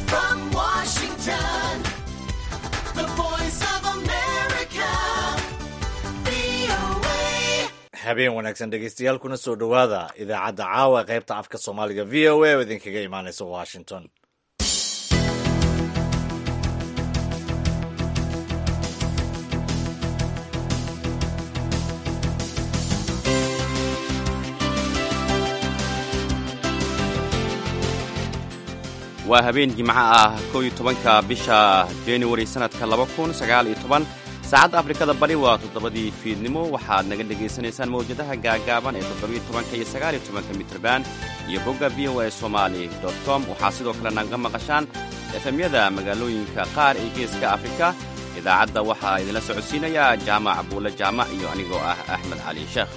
from Washington, the voice of America, VOA. habeen wanaagsan dhegeystayaal kuna soo dhowaada idaacadda caawa qaybta afka soomaaliga v o a oo idinkaga imaanaysa washington waa habeen jimco ah kow iyo tobanka bisha januari sannadka laba kun sagaal iyo toban saacadda afrikada bari waa toddobadii fiidnimo waxaad naga dhegaysanaysaan mawjadaha gaagaaban ee toddobiyo tobanka iyo sagaaliyo tobanka mitrban iyo bogga v o a somali com waxaa sidoo kale naga maqashaan efemyada magaalooyinka qaar ee geeska afrika idaacadda waxaa idinla socodsiinayaa jaamac buule jaamac iyo anigoo ah axmed cali sheekh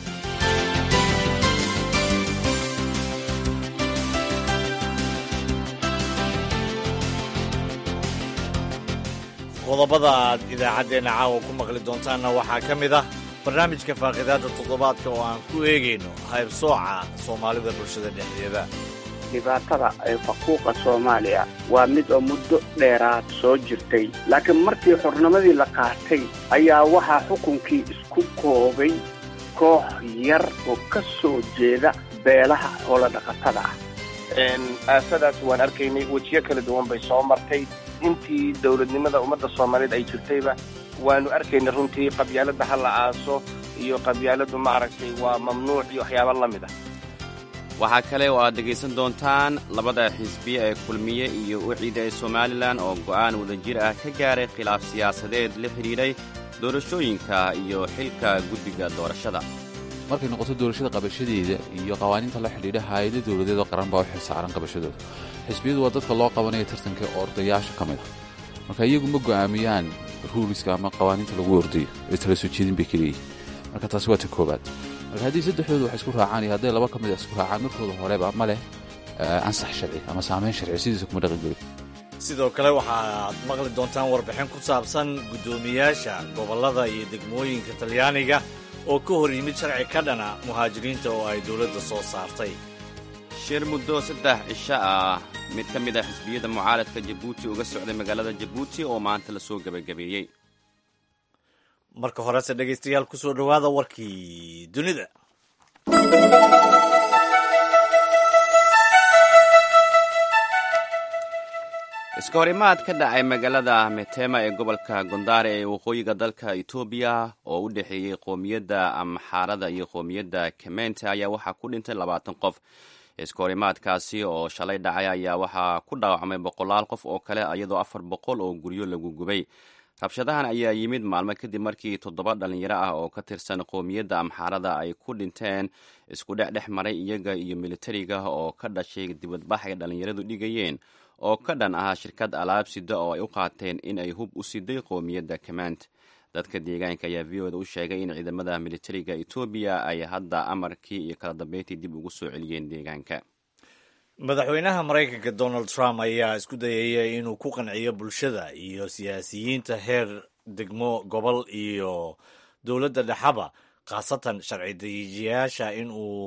qodobada aad idaacaddeenna caawa ku maqli doontaanna waxaa ka mid ah barnaamijka faaqidaadda toddobaadka oo aan ku eegayno haybsooca soomaalida bulshada dhexdeeda dhibaatada ee faquuqa soomaaliya waa mid oo muddo dheeraad soo jirtay laakiin markii xornimadii la qaatay ayaa waxaa xukunkii isku koobay koox yar oo ka soo jeeda beelaha xoolodhaqatada ah aasadaas waan arkaynay wejiyo kala duwan bay soo martay intii dowladnimada ummadda soomaaliyeed ay jirtayba waanu arkaynay runtii qabyaaladda ha la aaso iyo qabyaaladdu maaragtay waa mamnuuc iyo waxyaaba la mid ah waxaa kale oo aad dhegaysan doontaan labada xisbiye ee kulmiye iyo uciida ee somalilan oo go'aan wadajir ah ka gaaray khilaaf siyaasadeed la xidhiidhay doorashooyinka iyo xilka guddiga doorashada markay noqoto doorashada qabashadeeda iyo qawaaniinta la xidhiidha hay-ada dowladeed oo qaran baa u xilsaaran qabashadooda xisbiyadu waa dadka loo qabanaya tartanka ordayaasha ka mid ah marka iyagu ma go'aamiyaan ruuliska ama qawaaniinta lagu ordayo ee tala soo jeedin bay kaleeyihin marka taasi waa ta koobaad marka haddii saddexdooda wax isku raacaan iyo hadday laba ka mid a isku raacaan markooda horeba ma leh ansax sharci ama saamayn sharci sidiisa kuma dhaqan gelin sidoo kale waxaad maqli doontaan warbixin ku saabsan guddoomiyaasha gobollada iyo degmooyinka talyaaniga oo ka hor yimid sharci ka dhana muhaajiriinta oo ay dowladda soo saartay shir muddo saddex cisho ah mid ka mid ah xisbiyada mucaaradka jabuuti uga socday magaalada jabuuti oo maanta la soo gebagabeeyey marka horese dhegaystayaal ku soo dhowaada warkii dunida iska horimaad ka dhacay magaalada metema ee gobolka gondare ee waqooyiga dalka etoobiya oo u dhexeeyey qoomiyadda amxaarada iyo qoomiyadda kemente ayaa waxaa ku dhintay labaatan qof iska horimaadkaasi oo shalay dhacay ayaa waxaa ku dhaawacmay boqolaal qof oo kale iyadoo afar boqol oo guryo lagu gubay rabshadahan ayaa yimid maalmo kadib markii toddoba dhallinyaro ah oo ka tirsan qoomiyadda amxaarada ay ku dhinteen isku dhexdhex maray iyaga iyo militariga oo ka dhashay dibadbax ay dhallinyaradu dhigayeen oo ka dhan ah shirkad alaabsida oo ay u qaateen in ay hub u siday qoomiyadda kament dadka deegaanka ayaa v oda u sheegay in ciidamada militariga etoobiya ay hadda amarkii iyo kala dambeyntii dib ugu soo celiyeen deegaanka madaxweynaha maraykanka donald trump ayaa isku dayaya inuu ku qanciyo bulshada iyo siyaasiyiinta heer degmo gobol iyo dowladda dhexaba khaasatan sharci dajiyayaasha in uu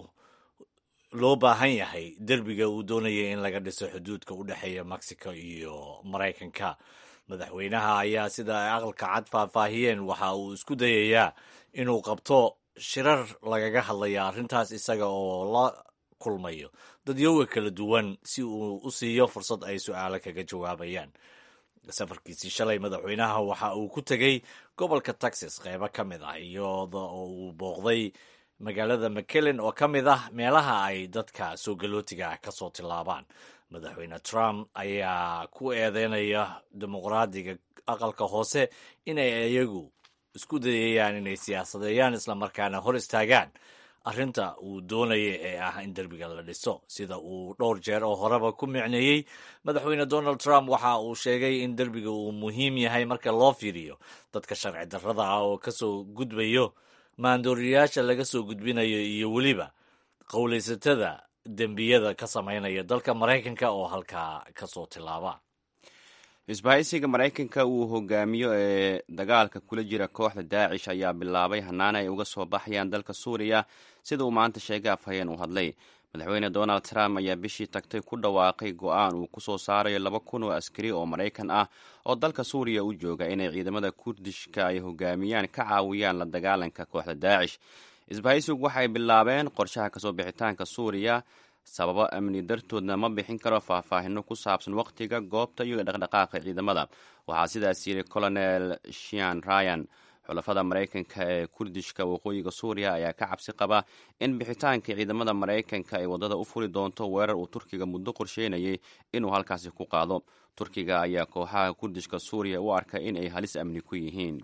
loo baahan yahay derbiga uu doonaya in laga dhiso xuduudka u dhexeeya mexico iyo maraykanka madaxweynaha ayaa sida ay aqalka cad faahfaahiyeen waxa uu isku dayayaa inuu qabto shirar lagaga hadlaya arrintaas isaga oo la kulmayo dadyoga kala duwan si uu u siiyo fursad ay su-aalo kaga jawaabayaan safarkiisii shalay madaxweynaha waxa uu ku tegey gobolka texas qeybo ka mid ah iyada oo uu booqday magaalada mcellen oo ka mid ah meelaha ay dadka soo galootiga ka soo tillaabaan madaxweyne trump ayaa ku eedeynaya dimuqraadiga aqalka hoose inay iyagu isku dayayaan inay siyaasadeeyaan islamarkaana hor istaagaan arrinta uu doonaya ee ah in derbiga la dhiso sida uu dhowr jeer oo horeba ku micneeyey madaxweyne donald trump waxa uu sheegay in derbiga uu muhiim yahay marka loo fiiriyo dadka sharci darrada ah oo kasoo gudbayo maandooriyaasha laga soo gudbinayo iyo weliba qowlaysatada dembiyada ka samaynaya dalka maraykanka oo halkaa kasoo tilaaba isbahaysiga maraykanka uu hogaamiyo ee dagaalka kula jira kooxda daacish ayaa bilaabay hannaan ay uga soo baxayaan dalka suuriya sida uu maanta sheegay afhayeen u hadlay madaxweyne donald trump ayaa bishii tagtay ku dhawaaqay go-aan uu kusoo saarayo laba kun oo askari oo maraykan ah oo dalka suuriya u jooga inay ciidamada kurdishka ay hogaamiyaan ka caawiyaan la dagaalanka kooxda daacish isbahaysigu waxay bilaabeen qorshaha kasoo bixitaanka suuriya sababo amni dartoodna ma bixin karo faahfaahino ku saabsan wakhtiga goobta iyo dhaqdhaqaaqa ciidamada waxaa sidaas yiri colonel shian ryan xulafada maraykanka ee kurdishka waqooyiga suuriya ayaa ka cabsi qaba in bixitaanka ciidamada maraykanka ay waddada u furi doonto weerar uu turkiga muddo qorsheynayay inuu halkaasi ku qaado turkiga ayaa kooxaha kurdishka suuriya u arka in ay halis amni ku yihiin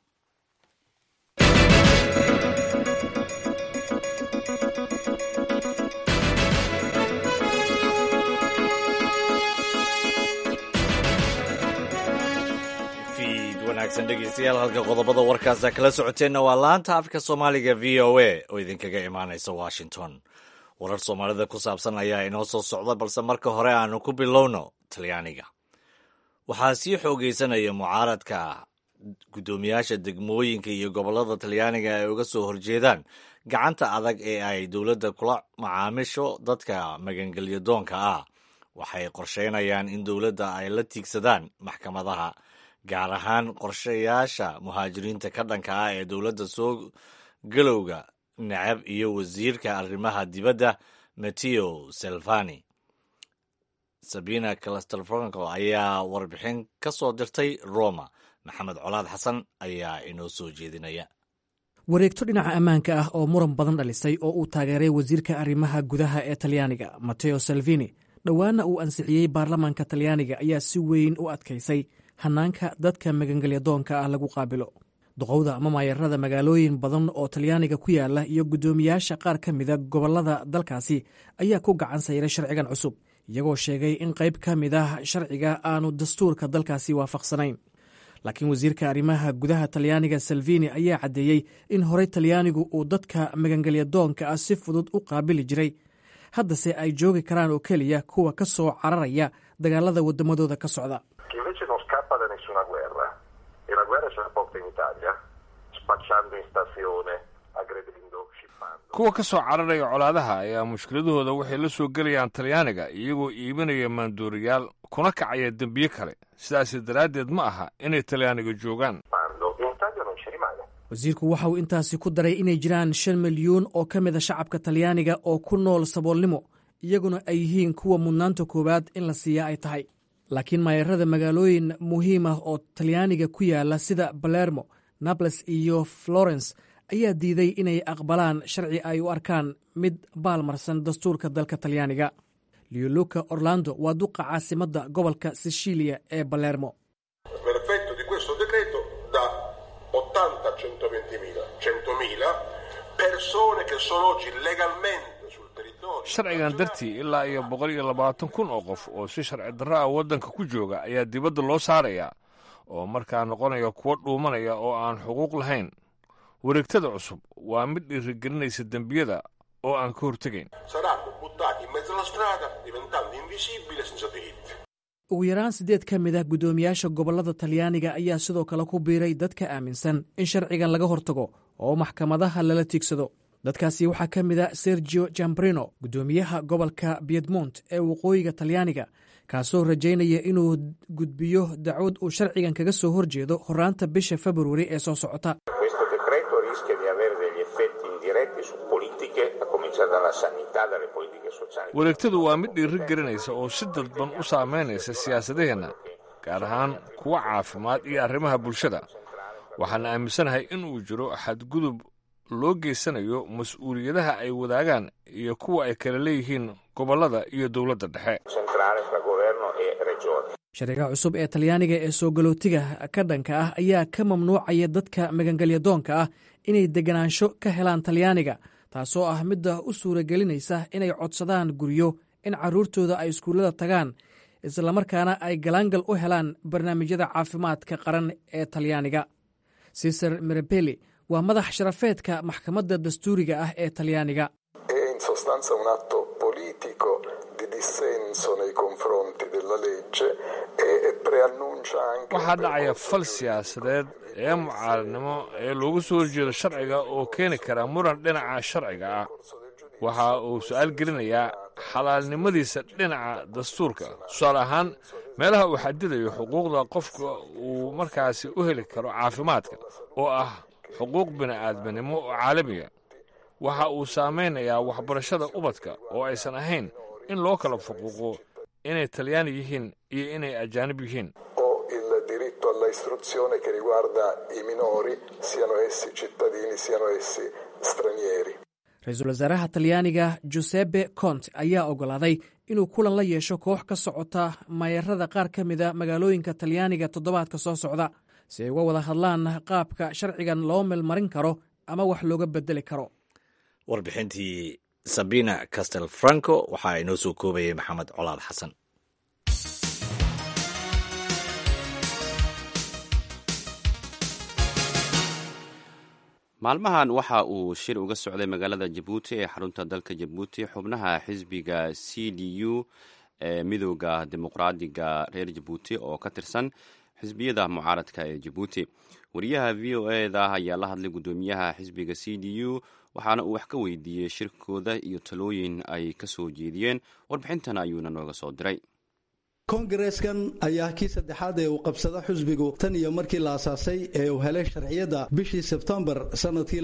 fiid wanaagsan dhegeystayaal halka qodobada warkaasa kala socoteenna waa laanta afka soomaaliga v o a oo idinkaga imaanaysa washington warar soomaalida ku saabsan ayaa inoo soo socda balse marka hore aanu ku bilowno talyaaniga waxaa sii xoogeysanaya mucaaradka guddoomiyaasha degmooyinka iyo gobollada talyaaniga ay uga soo horjeedaan gacanta adag ee ay dowladda kula macaamisho dadka magangelyo doonka ah waxay qorsheynayaan in dowladda ay la tiigsadaan maxkamadaha gaar ahaan qorshayaasha muhaajiriinta ka dhanka ah ee dowladda soo galowga necab iyo wasiirka arrimaha dibadda mateo selvani sabina castelfranco ayaa warbixin ka soo dirtay roma maxamed colaad xasan ayaa inoo soo jeedinaya wareegto dhinaca ammaanka ah oo muran badan dhalisay oo uu taageeray wasiirka arrimaha gudaha ee talyaaniga mateo salvini dhowaana uu ansixiyey baarlamaanka talyaaniga ayaa si weyn u adkaysay hannaanka dadka magangelyadoonka ah lagu qaabilo duqowda ama maayarada magaalooyin badan oo talyaaniga ku yaala iyo guddoomiyaasha qaar ka mida gobollada dalkaasi ayaa ku gacan sayray sharcigan cusub iyagoo sheegay in qayb ka mid ah sharciga aanu dastuurka dalkaasi waafaqsanayn laakiin wasiirka arrimaha gudaha talyaaniga salvini ayaa caddeeyey in horey talyaanigu uu dadka magangelyadoonka ah si fudud u qaabili jiray haddase ay joogi karaan oo keliya kuwa ka soo cararaya dagaalada waddamadooda ka socda che invece non scappa da nessuna guerra e la guerra ce la porta in Italia spacciando in stazione, aggredendo, scippando. kuwa ka soo cararaya colaadaha ayaa mushkiladahooda waxay la soo gelayaan talyaaniga iyagoo iibinaya maandooriyaal kuna kacaya dembiye kale sidaas daraaddeed ma aha inay talyaaniga joogaan Quando in Italia non ci rimane. wasiirku waxa uu intaasi ku daray inay jiraan shan milyuun oo ka mid a shacabka talyaaniga oo ku nool saboolnimo iyaguna ay yihiin kuwa mudnaanta koowaad in la siiyaa ay tahay laakiin maayarada magaalooyin muhiim ah oo talyaaniga ku yaala sida balermo nables iyo florence ayaa diiday inay aqbalaan sharci ay u arkaan mid baalmarsan dastuurka dalka talyaaniga lioluka orlando waa duqa caasimadda gobolka sicilia ee balermo Per effetto di questo decreto da 80 a 120 mila, 100 mila persone che sono oggi legalmente sul territorio. sharcigan dartii ilaa iyo boqol iyo labaatan kun oo qof oo si sharci darro ah waddanka ku jooga ayaa dibadda loo saarayaa oo markaa noqonaya kuwo dhuumanaya oo aan xuquuq lahayn wareegtada cusub waa mid dhiirigelinaysa dembiyada oo aan ka hortegayn Saranno buttati in mezzo alla strada diventando invisibili e senza diritti. ugu yaraan siddeed ka mid ah guddoomiyaasha gobollada talyaaniga ayaa sidoo kale ku biiray dadka aaminsan in sharcigan laga hortago oo maxkamadaha lala tiigsado dadkaasi waxaa ka mid a sergio jambrino guddoomiyaha gobolka piedmont ee waqooyiga talyaaniga kaasoo rajaynaya inuu gudbiyo dacwad uu sharcigan kaga soo horjeedo horraanta bisha februari ee soo socota Questo decreto rischia di avere degli effetti indiretti su politiche, a cominciare dalla sanità, dalle politiche sociali. wareegtadu waa mid dhiiri gelinaysa oo si dadban u saamaynaysa siyaasadaheenna gaar ahaan kuwa caafimaad iyo arrimaha bulshada waxaana aaminsanahay in uu jiro xadgudub loo geysanayo mas-uuliyadaha ay wadaagaan iyo kuwa ay kala leeyihiin gobollada iyo dowladda dhexe centrale fra governo e regioni. sharciga cusub ee talyaaniga ee soo galootiga ka dhanka ah ayaa ka mamnuucaya dadka magangelyadoonka ah inay deganaansho ka helaan talyaaniga taasoo ah midda u suuragelinaysa inay codsadaan guryo in carruurtooda ay iskuullada tagaan islamarkaana ay galaangal u helaan barnaamijyada caafimaadka qaran ee talyaaniga cesar mirabeli waa madax sharafeedka maxkamadda dastuuriga ah ee talyaaniga è in sostanza un atto politico di dissenso nei confronti della legge e e preannuncia anche waxaa dhacaya fal siyaasadeed ee mucaaradnimo ee loogu soo horjeedo sharciga oo keeni kara muran dhinaca sharciga ah waxa uu su-aal gelinayaa xalaalnimadiisa dhinaca dastuurka tusaale ahaan meelaha uu xadidayo xuquuqda qofka uu markaasi u heli karo caafimaadka oo ah xuquuq bini'aadminimo oo caalamiya waxa uu saamaynayaa waxbarashada ubadka oo aysan ahayn in loo kala fuquuqo inay talyaani yihiin iyo inay ajaanib yihiin o il diritto alla istruzione che riguarda i minori, siano essi cittadini, siano essi stranieri. ra-iisul wasaaraha talyaaniga giuseppe conte ayaa oggolaaday inuu kulan la yeesho koox ka socota maayarada qaar ka mida magaalooyinka talyaaniga toddobaadka soo socda si ay uga wada hadlaan qaabka sharcigan loo melmarin karo ama wax looga bedeli karo warbixintii sabina castel franco waxaa inoo soo koobayay maxamed colaad xasan maalmahan waxa uu shir uga socday magaalada jabuuti ee xarunta dalka jabuuti xubnaha xisbiga c d u ee midooda dimuqraadiga reer jabuuti oo ka tirsan xisbiyada mucaaradka ee jabuuti wariyaha v o eda ayaa la hadlay guddoomiyaha xisbiga c d u waxaana uu wax ka weydiiyey shirkooda iyo talooyin ay ka soo jeediyeen warbixintan ayuuna nooga soo diray kongareeskan ayaa kii saddexaad ee uu qabsada xusbigu tan iyo markii la asaasay ee uu helay sharciyadda bishii sebtembar sannadkii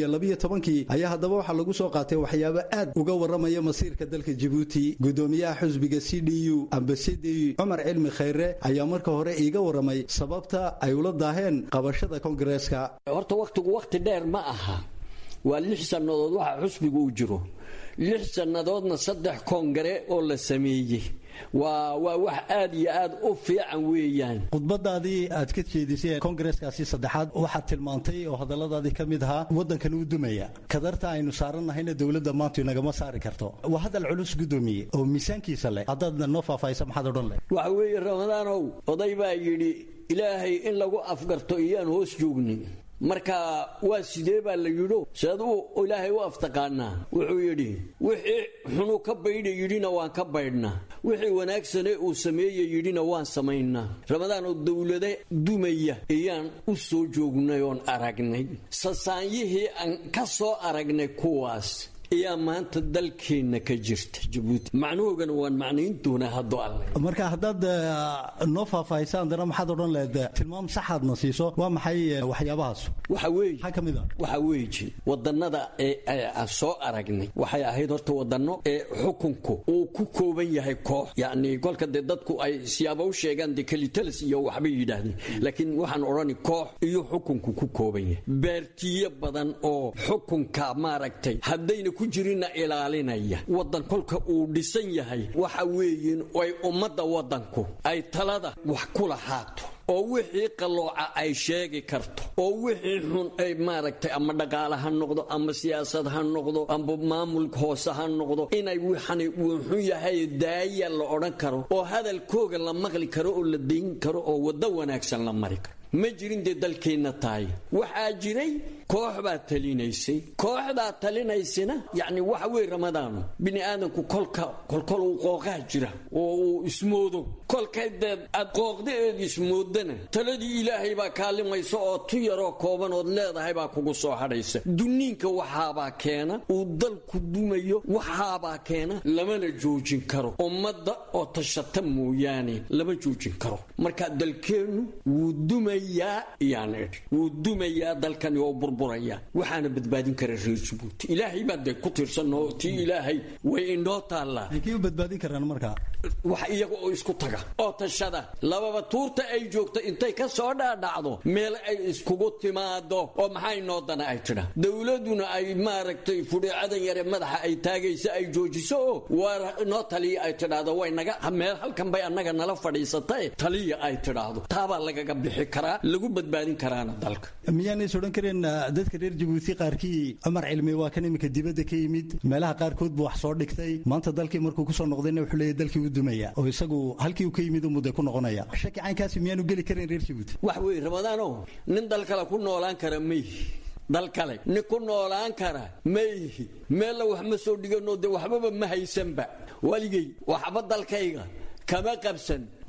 kii ayaa haddaba waxaa lagu soo qaatay waxyaabo aad uga warramaya masiirka dalka jibuuti guddoomiyaha xusbiga c d u ambasadi cumar cilmi khayre ayaa marka hore iiga warramay sababta ay ula daaheen qabashada kongareeska horta wakhtigu wakhti dheer ma aha waa lix sannadood waxa xusbigu uu jiro lix sannadoodna saddex koongare oo la sameeyey waa waa wax aad iyo aad u fiican weeyaan khudbadaadii aad ka jeedisay kongareeskaasi saddexaad waxaad tilmaantay oo hadalladaadii ka mid ahaa waddankan uu dumaya kadarta aynu saarannahayna dowladda maantu inagama saari karto waa hadal culus guddoomiye oo miisaankiisa leh haddaad noo faahfaahisa maxaad odhan leh waxa weeye ramadaanow oday baa yidhi ilaahay in lagu afgarto iyaan hoos joognin marka waa sidee baa la yidho sead u ilaahay u aftaqaanaa wuxuu yidhi wixii xunu ka baydha yidhina waan ka baydhnaa wixii wanaagsane uu sameeye yidhina waan samaynaa ramadaan oo dowlade dumaya ayaan u soo joognay oon aragnay sasaanyihii aan ka soo aragnay kuwaas ayaa maanta dalkeenna ka jirta jabuuti macnuhoogana waan macnayn doonaa hadduu alle marka haddaad noo faahfaahisa haddana maxaad odhan lehed tilmaam saxaadna siiso waa maxay waxyaabahaas waxa weeye maxaa ka mid a waxa weeji wadannada ee aan soo aragnay waxay ahayd horta wadanno ee xukunku uu ku kooban yahay koox yacni kolka dee dadku ay siyaaba u sheegaan dee kelitalis iyo waxbay yidhaahdeen laakiin waxaan odhani koox iyo xukunku ku kooban yahay beertiyo badan oo xukunka maaragtay haddayna ku jirina ilaalinaya waddan kolka uu dhisan yahay waxa weeyin ay ummadda waddanku ay talada wax ku lahaato oo wixii qallooca ay sheegi karto oo wixii xun ay maaragtay ama dhaqaale ha noqdo ama siyaasad ha noqdo ama maamulka hoose ha noqdo inay wixani uu xun yahay daaya la odhan karo oo hadalkooga la maqli karo oo la dayn karo oo waddo wanaagsan la mari karo ma jirin dee dalkeenna tahay waxaa jiray koox baa talinaysay kooxdaa talinaysana yacni waxa weeye ramadaanu bini aadamku kolka kolkol uu qooqaa jira oo uu ismoodo kolkay dee aad qooqda eed ismoodana taladii ilaahay baa kaalimaysa oo tu yaroo kooban ood leedahay baa kugu soo hadhaysa duniinka waxaabaa keena uu dalku dumayo waxaabaa keena lamana joojin karo ummadda oo tashata mooyaane lama joojin karo marka dalkeennu wuu dumayaa iyaan idhi wuu dumayaa dalkani oo burburaya waxaana badbaadin kara reer jabuuti ilaahay baa dee ku tiirsanoo tii ilaahay way inoo taallaa kii u badbaadin karaan markaa wax iyaga oo isku taga oo tashada lababa tuurta ay joogto intay ka soo dhaadhacdo meel ay iskugu timaado oo maxaa inoo dana ay tidha dowladuna ay maaragtay fudheecadan yare madaxa ay taagaysa ay joojiso oo waar inoo taliya ay tidhaahdo way naga meel halkan bay annaga nala fadhiisatae taliya ay tidhaahdo taabaa lagaga bixi karaa lagu badbaadin karaana dalka miyaanays odhan kareen dadka reer jabuuti qaarkii cumar cilmi waa kan iminka dibadda ka yimid meelaha qaarkood buu wax soo dhigtay maanta dalkii markuu kusoo noqdayna wuxuu leeyahy dalkii u dumaya oo isagu halkii uu ka yimid u mudday ku noqonaya shaki caynkaasi miyaanu geli karin reer jabuuti wax weeye ramadaano nin dal kale ku noolaan kara mayhi dal kale nin ku noolaan kara mayhi meella wax ma soo dhiganoo dee waxbaba ma haysanba waligay waxba dalkayga kama qabsan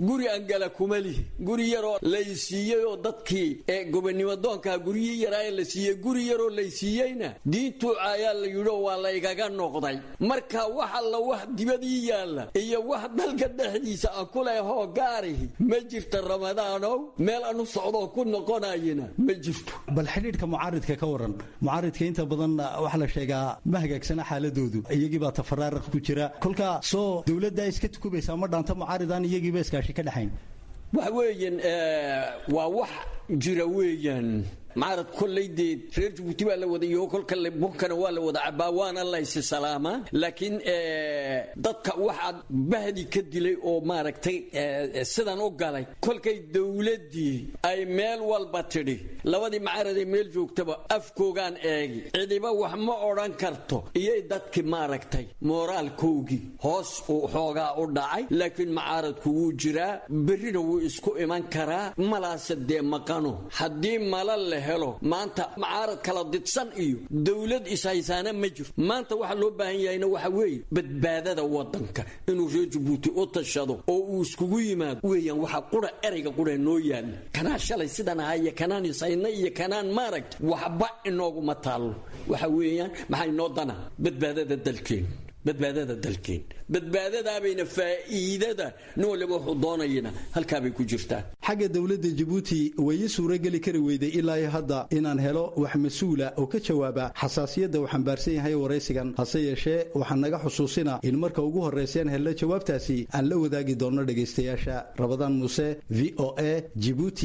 guri aan gala kuma lihi guri yaroo laysiiyey oo dadkii ee gobonimo doonkaa guryihii yaraa ee la siiyey guri yaroo laysiiyeyna diintuu ayaa la yidhi oo waa laygaga noqday marka wax alla wax dibadii yaalla iyo wax dalka dhexdiisa aan ku lehoo gaarihi ma jirta ramadaanow meel anu socdoo ku noqonayina ma jirto bal xidhiidhka mucaaridka ka waran mucaaridka inta badan waxaa la sheegaa ma hagaagsana xaaladoodu iyagii baa tafaraaraq ku jira kolkaa soo dowladdaa iska tukubaysaa ma dhaanta mucaaridaan iyagiiba iskaashi ka dhexayn waxa weeyaan waa wax jira weeyaan mucaarad kolley dee reer jabuuti baa la wada iyo kolka bunkana waa la wada cabaa waana laysi salaamaa laakiin dadka waxaad bahdi ka dilay oo maaragtay sidan u galay kolkay dowladdii ay meel walba tidhi labadii mucaaradee meel joogtaba afkoogaan eegi cidiba wax ma odhan karto iyay dadki maaragtay mooraalkoogii hoos uu xoogaa u dhacay laakiin mucaaradku wuu jiraa berrina wuu isku iman karaa malaase dee maqano haddii mala leh helo maanta mucaarad kala didsan iyo dowlad ishaysaana ma jiro maanta waxa loo baahan yahayna waxa weeye badbaadada wadanka inuu reer jabuuti u tashado oo uu iskugu yimaado weeyaan waxa qura erayga qura noo yaalla kanaa shalay sidan ahaa iyo kanaan ishayna iyo kanaan maaragta waxba inooguma taallo waxa weeyaan maxaa inoo dana badbaadada dalkeen badbaadada dalkeen badbaadadaabayna faa'iidada nin waliba wuxuu doonayana halkaabay ku jirtaa xagga dowladda jabuuti way ii suurageli kari weyday ilaa hadda inaan helo wax mas-uula oo ka jawaaba xasaasiyadda uu xambaarsan yahay waraysigan hase yeeshee waxaan naga xusuusina in marka ugu horraysayaan helno jawaabtaasi aan la wadaagi doonno dhegaystayaasha rabadaan muuse v o a jibuuti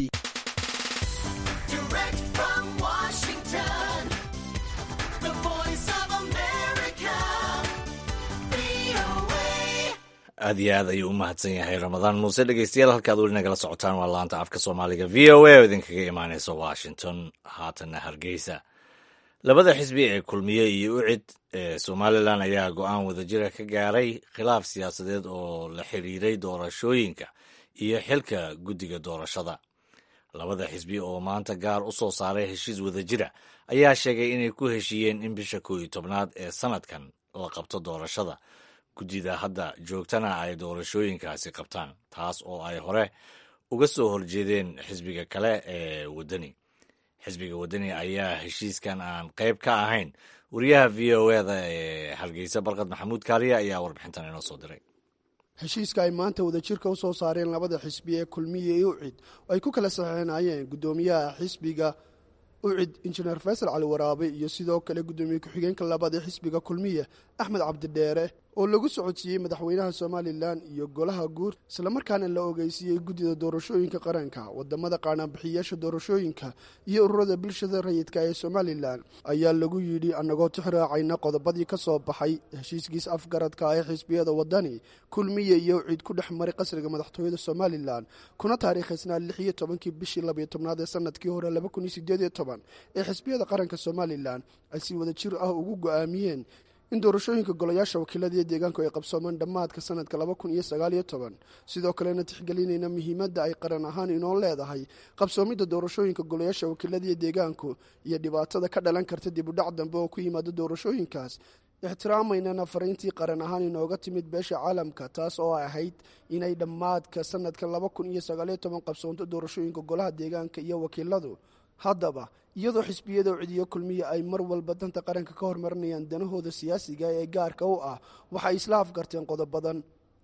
aad iyo aad ayuu u mahadsan yahay ramadaan muuse dhegeystayaal halkaad weli nagala socotaan waa laanta afka soomaaliga v o a oo idinkaga imaaneysa washington haatanna hargeysa labada xisbi ee kulmiye iyo ucid ee somalilan ayaa go-aan wadajira ka gaaray khilaaf siyaasadeed oo la xiriiray doorashooyinka iyo xilka guddiga doorashada labada xisbi oo maanta gaar u soo saaray heshiis wadajira ayaa sheegay inay ku heshiiyeen in bisha koow iyo tobnaad ee sanadkan la qabto doorashada guddida hadda joogtana ay doorashooyinkaasi qabtaan taas oo ay hore uga soo horjeedeen xisbiga kale ee waddani xisbiga waddani ayaa heshiiskan aan qayb ka ahayn wariyaha v o eda ee hargeysa barkad maxamuud kaaliya ayaa warbixintan inoo soo diray heshiiska ay maanta wadajirka u soo saareen labada xisbi ee kulmiye iyo ucid oo ay ku kala saxeexinayeen guddoomiyaha xisbiga ucid injineer faysal cali waraabe iyo sidoo kale guddoomiye ku-xigeenka labaad ee xisbiga kulmiye axmed cabdidheere oo lagu socodsiiyey madaxweynaha somalilan iyo golaha guur islamarkaana la ogeysiiyey guddida doorashooyinka qaranka wadamada qaanaanbixiyaasha doorashooyinka iyo ururada bulshada rayidka ee somalilan ayaa lagu yidhi annagoo tixraacayna qodobadii ka soo baxay heshiiskiis afgaradka ee xisbiyada wadani kulmiye iyo ucid ku dhex maray qasriga madaxtooyada somalilan kuna taariikhaysnaa lix iyo tobankii bishii labayo tobnaad ee sanadkii hore laba kun iyo sideed iyo toban ee xisbiyada qaranka somalilan ay si wada jir ah ugu go-aamiyeen in doorashooyinka golayaasha wakiilada iyo deegaanku ay qabsoomaan dhammaadka sanadka laba kun iyo sagaaliyo toban sidoo kalena tixgelinayna muhiimadda ay qaran ahaan inoo leedahay qabsoomidda doorashooyinka golayaasha wakiilada iyo deegaanku iyo dhibaatada ka dhalan karta dib udhac dambe oo ku yimaada doorashooyinkaas ixtiraamaynana fariintii qaran ahaan inooga timid beesha caalamka taas oo ahayd inay dhammaadka sanadka laba kun iyo sagaaliyo toban qabsoonto doorashooyinka golaha deegaanka iyo wakiiladu haddaba iyadoo xisbiyada ucidiyo kulmiya ay mar walba danta qaranka ka hormarinayaan danahooda siyaasiga ee gaarka u ah waxay isla afgarteen qodobadan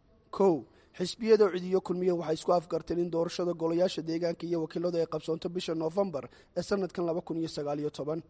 kow xisbiyada ucidiyo kulmiya waxay isku afgarteen in doorashada golayaasha deegaanka iyo wakiiladu ay qabsoonto bisha noofembar ee sanadkan laba kun iyo sagaaliyo toban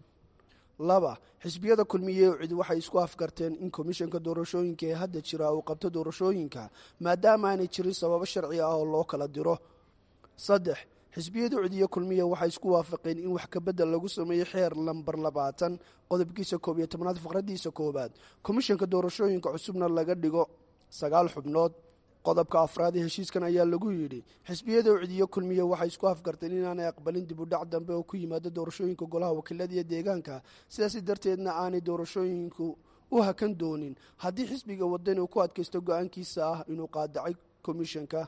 laba xisbiyada kulmiye ucid waxay isku afgarteen in komishanka doorashooyinka ee hadda jira uu qabto doorashooyinka maadaama aanay jirin sababo sharci ah oo loo kala diro saddex xisbiyada ucidiyo kulmiya waxay isku waafaqeen in wax kabedel lagu sameeyo xeer lambar labaatan qodobkiisa koob iyo tobnaad faqradiisa koowaad komishanka doorashooyinka cusubna laga dhigo sagaal xubnood qodobka afraad ee heshiiskan ayaa lagu yidhi xisbiyada ucidiyo kulmiya waxay isku afgarteen inaanay aqbalin dib u dhac dambe oo ku yimaado doorashooyinka golaha wakiilada iyo deegaanka sidaasi darteedna aanay doorashooyinku u hakan doonin haddii xisbiga wadani uu ku adkaysto go-aankiisa ah inuu qaadacay komishanka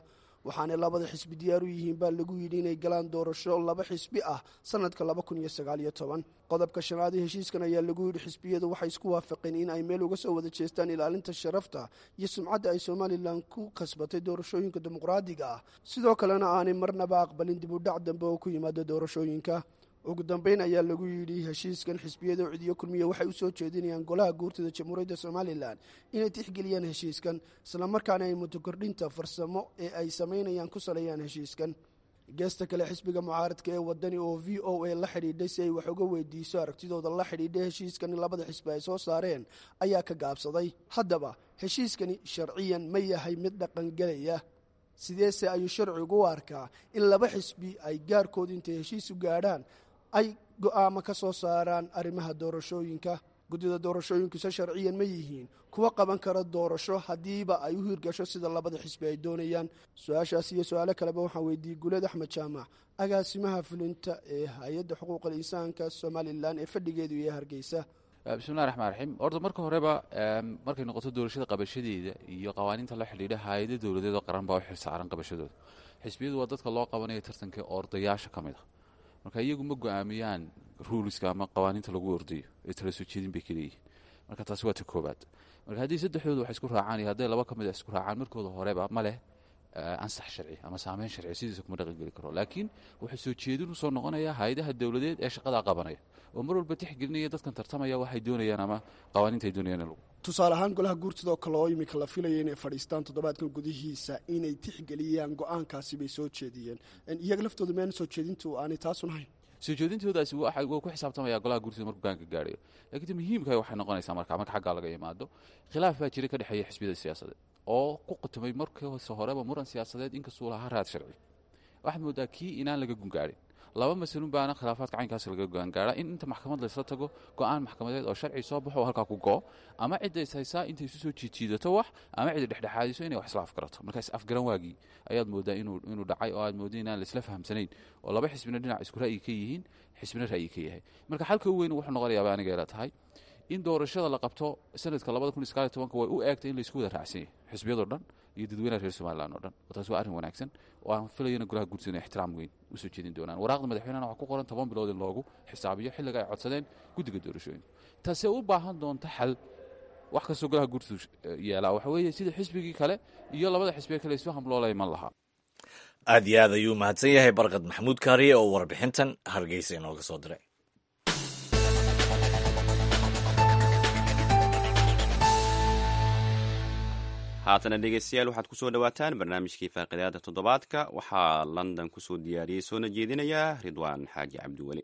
waxaana labada xisbi diyaar u yihiin baa lagu yidhi inay galaan doorasho laba xisbi ah sanadka laba kun iyo sagaal iyo toban qodobka shanaad ee heshiiskan ayaa lagu yidhi xisbiyadu waxay isku waafaqeen in ay meel uga soo wada jeestaan ilaalinta sharafta iyo sumcadda ay somalilan ku kasbatay doorashooyinka dimuqraadiga ah sidoo kalena aanay marnaba aqbalin dib u dhac dambe oo ku yimaada doorashooyinka ugu dambeyn ayaa lagu yidhi heshiiskan xisbiyada cidiyo kulmiya waxay u soo jeedinayaan golaha guurtida jamhuuriyadda somalilan inay tixgeliyaan heshiiskan islamarkaana ay mutokordhinta farsamo ee ay samaynayaan ku saleeyaan heshiiskan geesta kale xisbiga mucaaradka ee wadani oo v o a la xidhiidhay si ay wax uga weydiiso aragtidooda la xidhiidhay heshiiskan labada xisbi ay soo saareen ayaa ka gaabsaday haddaba heshiiskani sharciyan ma yahay mid dhaqangelaya sideese ayuu sharcigu u arkaa in laba xisbi ay gaarkooda intay heshiis u gaadhaan ay go'aamo ka soo saaraan arrimaha doorashooyinka guddida doorashooyinkuse sharciyan ma yihiin kuwa qaban kara doorasho haddiiba ay u hirgasho sida labada xisbi ay doonayaan su-aashaas iyo su-aalo kaleba waxaan weydiiyey guuleed axmed jaamac agaasimaha fulinta ee hay-adda xuquuqal insaanka somalilan ee fadhigeedu iyo hargeysa bismillahi raxmaan raxiim horta marka horeba markay noqoto doorashada qabashadeeda iyo qawaaniinta la xidhiidha hay-ada dowladeed oo qaran baa u xilsaaran qabashadooda xisbiyadu waa dadka loo qabanaya tartanka ordayaasha ka mid a marka iyagu ma go-aamiyaan ruuliska ama qawaaniinta lagu ordayo ee tala soo jeedin bay kaleeyihin marka taasi waa ta koobaad marka haddii saddexdooda wax isku raacaan iyo hadday laba ka mid a isku raacaan markooda horeba ma leh ansax sharci ama saameyn sharci sidiisa kuma dhaqan geli karo laakiin wuxuu soo jeedin usoo noqonayaa hay-adaha dowladeed ee shaqadaa qabanaya oo mar walba tixgelinaya dadkan tartamaya waxay doonayaan ama qawaaniinta ay doonayaan in lagu tusaale ahaan golaha guurtidoo kale oo iminka la filaya inay fadhiistaan toddobaadkan gudihiisa inay tixgeliyaan go-aankaasi bay soo jeediyeen iyaga laftooda meana soo jeedintu aanay taasun hayn soo jeedintoodaasi waa ku xisaabtamaya golaha guurtida markuu gaanka gaadhayo lakiin ta muhiimka waxay noqonaysaa marka marka xaggaa laga imaado khilaaf baa jira ka dhexeeya xisbiyada siyaasadeed oo ku qatumay markiise horeba muran siyaasadeed inkastuu lahaa raad sharci waxaad moodaa kii inaan laga gungaadhin laba masalun baana khilaafaadka caynkaas laga gogaangaara in inta maxkamad laysla tago go-aan maxkamadeed oo sharci soo baxo oo halkaa ku go-o ama cidda is haysaa intay isu soo jiidjiidato wax ama cidda dhexdhexaadiso inay wax isla afgarato marka is afgaran waagii ayaad moodaa inuu dhacay oo aad mooda inaan laisla fahamsanayn oo laba xisbina dhinac isku ra'yi ka yihiin xisbina ra'yi ka yahay marka xalka u weyn wuxuu noqonayaaba aniga ila tahay in doorashada la qabto sanadka labada kun iskaaliy tobanka way u eegtay in laysku wada raacsan yahay xisbiyadoo dhan iyo dadweynaha reer somalilan oo dhan taasi waa arrin wanaagsan oo aan filayana golaha guurtida inay ixtiraam weyn usoo jeedin doonaan waraaqda madaxweynehana waxaa ku qoran toban bilood in loogu xisaabiyo xilliga ay codsadeen guddiga doorashooyinka taasee u baahan doonta xal wax kastoo golaha guurtidu yeelaa waxa weeye sida xisbigii kale iyo labada xisbiye kale isfaham loola iman lahaa aad iyo aad ayuu mahadsan yahay barkad maxamuud kaariye oo warbixintan hargeysa inooga soo diray haatana dhegeystayaal waxaad ku soo dhowaataan barnaamijkii faaqidaada toddobaadka waxaa london kusoo diyaariyey soona jeedinayaa ridwaan xaaji cabdiweli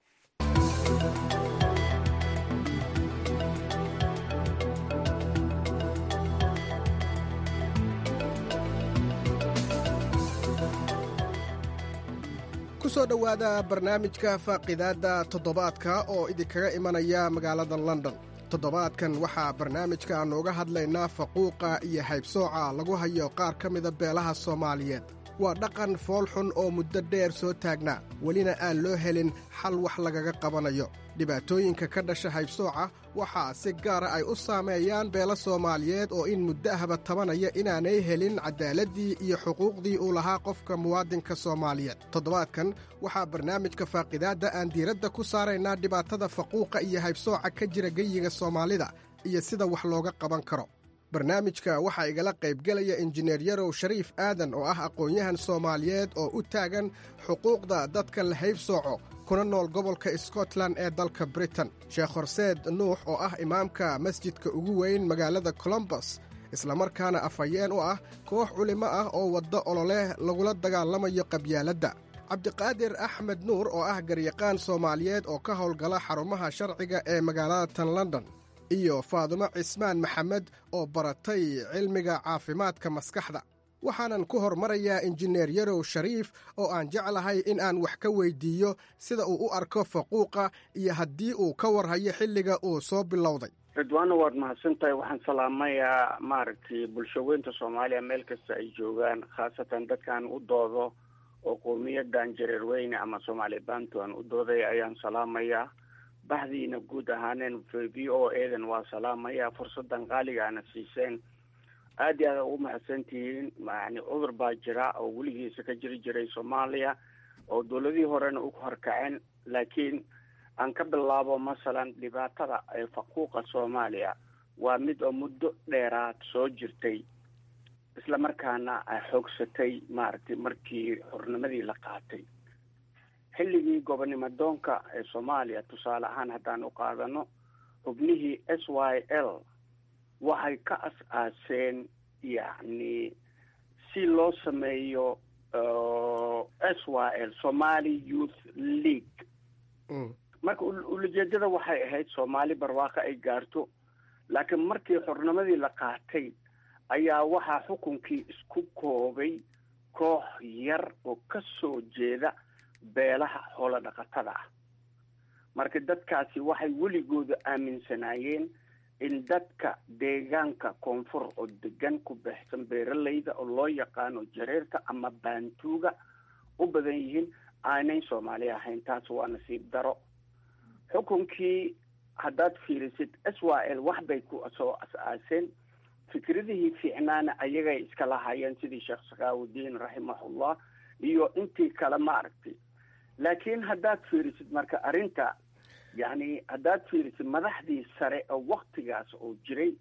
kusoo dhowaada barnaamijka faaqidaadda toddobaadka oo idinkaga imanaya magaalada london toddobaadkan waxaa barnaamijka nooga hadlaynaa faquuqa iyo haybsooca lagu hayo qaar ka mida beelaha soomaaliyeed waa dhaqan foolxun oo muddo dheer soo taagnaa welina aan loo helin xal wax lagaga qabanayo dhibaatooyinka ka dhasha haybsooca waxaa si gaara ay u saameeyaan beelo soomaaliyeed oo in muddo ahba tabanaya inaanay helin cadaaladii iyo xuquuqdii uu lahaa qofka muwaadinka soomaaliyeed toddobaadkan waxaa barnaamijka faaqidaadda aan diiradda ku saaraynaa dhibaatada faquuqa iyo haybsooca ka jira geyiga soomaalida iyo sida wax looga qaban karo barnaamijka waxaa igala qaybgelaya injineer yarow shariif aadan oo ah aqoon-yahan soomaaliyeed oo u taagan xuquuqda dadka la haybsooco kuna nool gobolka scotland ee dalka britain sheekh horseed nuux oo ah imaamka masjidka ugu weyn magaalada colombos islamarkaana afhayeen u ah koox culimo ah oo waddo ololeh lagula dagaalamayo qabyaaladda cabdiqaadir axmed nuur oo ah garyaqaan soomaaliyeed oo ka howlgala xarumaha sharciga ee magaalada tan london iyo faadumo cismaan maxamed oo baratay cilmiga caafimaadka maskaxda waxaanan ku hormarayaa injineer yarow shariif oo aan jeclahay in aan wax ka weydiiyo sida uu u arko faquuqa iyo haddii uu ka warhayo xilliga uu soo bilowday ridwaano waad mahadsan tahay waxaan salaamayaa maaragtay bulshaweynta soomaaliya meel kasta ay joogaan khaasatan dadkaan u doodo oo qowmiyadan jareer weyne ama soomaali bantu aan u dooday ayaan salaamayaa baxdiina guud ahaaneen v o edan waa salaamaya fursadan qaaliga ana siiseen aad iyo aad ugu mahadsantihiin yani cudur baa jira oo weligiisa ka jiri jiray soomaaliya oo dowladihii horena u horkaceen laakiin aan ka bilaabo masalan dhibaatada ee faquuqa soomaaliya waa mid oo muddo dheeraad soo jirtay isla markaana ay xoogsatay maaragtay markii xornimadii la qaatay xilligii gobonimo doonka ee soomaaliya tusaale ahaan haddaan u qaadano xubnihii s y l waxay ka as-aaseen yacni si loo sameeyo s y l somali youth league marka ulajeedada waxay ahayd soomaali barwaaqo ay gaarto laakiin markii xornimadii la qaatay ayaa waxaa xukunkii isku koobay koox yar oo ka soo jeeda beelaha xoolo dhaqatada ah marka dadkaasi waxay weligooda aaminsanaayeen in dadka deegaanka koonfur oo degan ku baxsan beeralayda oo loo yaqaano jareerta ama baantuuga u badan yihiin aanay soomaali ahayn taas waa nasiib daro xukunkii haddaad fiirisid s y l wax bay ku soo as-aaseen fikradihii fiicnaana ayagay iska lahaayeen sidii sheekh sakaawudiin raximahullah iyo intii kale ma aragtay laakiin haddaad fiirisid marka arrinta yacni haddaad fiirisid madaxdii sare oo waktigaas oo jiray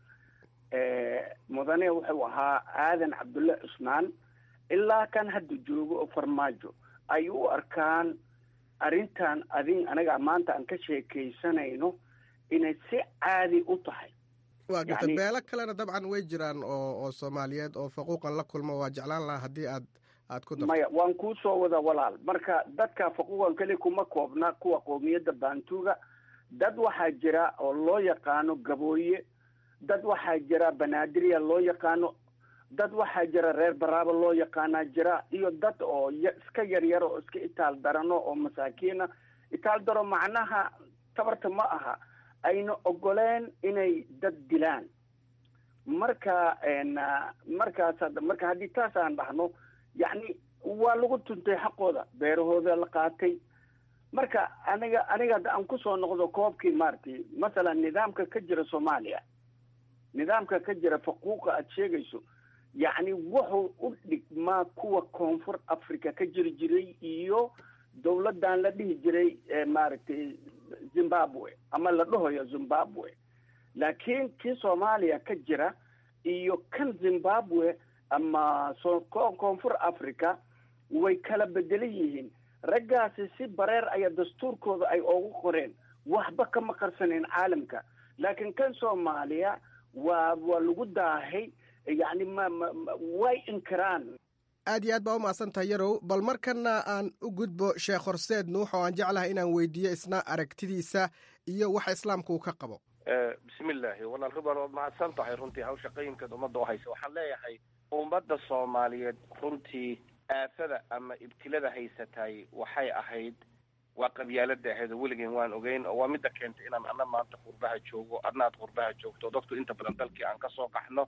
mudane wuxuu ahaa aadan cabdulle cusmaan ilaa kan hadda joogo oo farmaajo ay u arkaan arrintan adin anaga maanta aan ka sheekaysanayno inay si caadi u tahay waa garta beelo kalena dabcan way jiraan oo oo soomaaliyeed oo faquuqan la kulmo waa jeclaan lahaa haddii aad aad ku darto maya waan kuu soo wada walaal marka dadka faquuqan keli kuma koobna kuwa qoomiyadda baantuuga dad waxaa jira oo loo yaqaano gabooye dad waxaa jira banaadirya loo yaqaano dad waxaa jira reer baraaba loo yaqaanaa jira iyo dad oo iska yaryaro oo iska itaal darano oo masaakiina itaal daro macnaha tabarta ma aha ayna ogoleen inay dad dilaan marka markaas marka haddii taas aan dhahno yacni waa lagu tuntay xaqooda beerahooda la qaatay marka aniga aniga hadda aan kusoo noqdo koobkii maaragtay masalan nidaamka ka jira soomaaliya nidaamka ka jira faquuqa aada sheegayso yacni wuxuu u dhigmaa kuwa koonfur africa ka jiri jiray iyo dawladdan la dhihi jiray maaragtay zimbabwe ama la dhahayo zimbabwe laakiin kii soomaaliya ka jira iyo kan zimbabwe ama so koonfur africa way kala bedelan yihiin raggaasi si bareer aya dastuurkooda ay oogu qoreen waxba kama qarsaneen caalamka laakiin kan soomaaliya waa waa lagu daahay yacni ma ma way inkiraan aad iyo aad baa u mahadsantahay yarow bal markana aan u gudbo sheekh horseed nuux oo aan jeclahay inaan weydiiyo isna aragtidiisa iyo waxa islaamka uu ka qabo bismillaahi walaal ribar waad mahadsan tahay runtii hawsha qayimkeed ummadda u haysa waxaan leeyahay ummadda soomaaliyeed runtii aafada ama ibtilada haysatay waxay ahayd waa qabyaalada ahayd oo weligeen waan ogeyn oo waa midda keentay inaan ana maanta qurbaha joogo adna aad qurbaha joogto dadku inta badan dalkii aan kasoo qaxno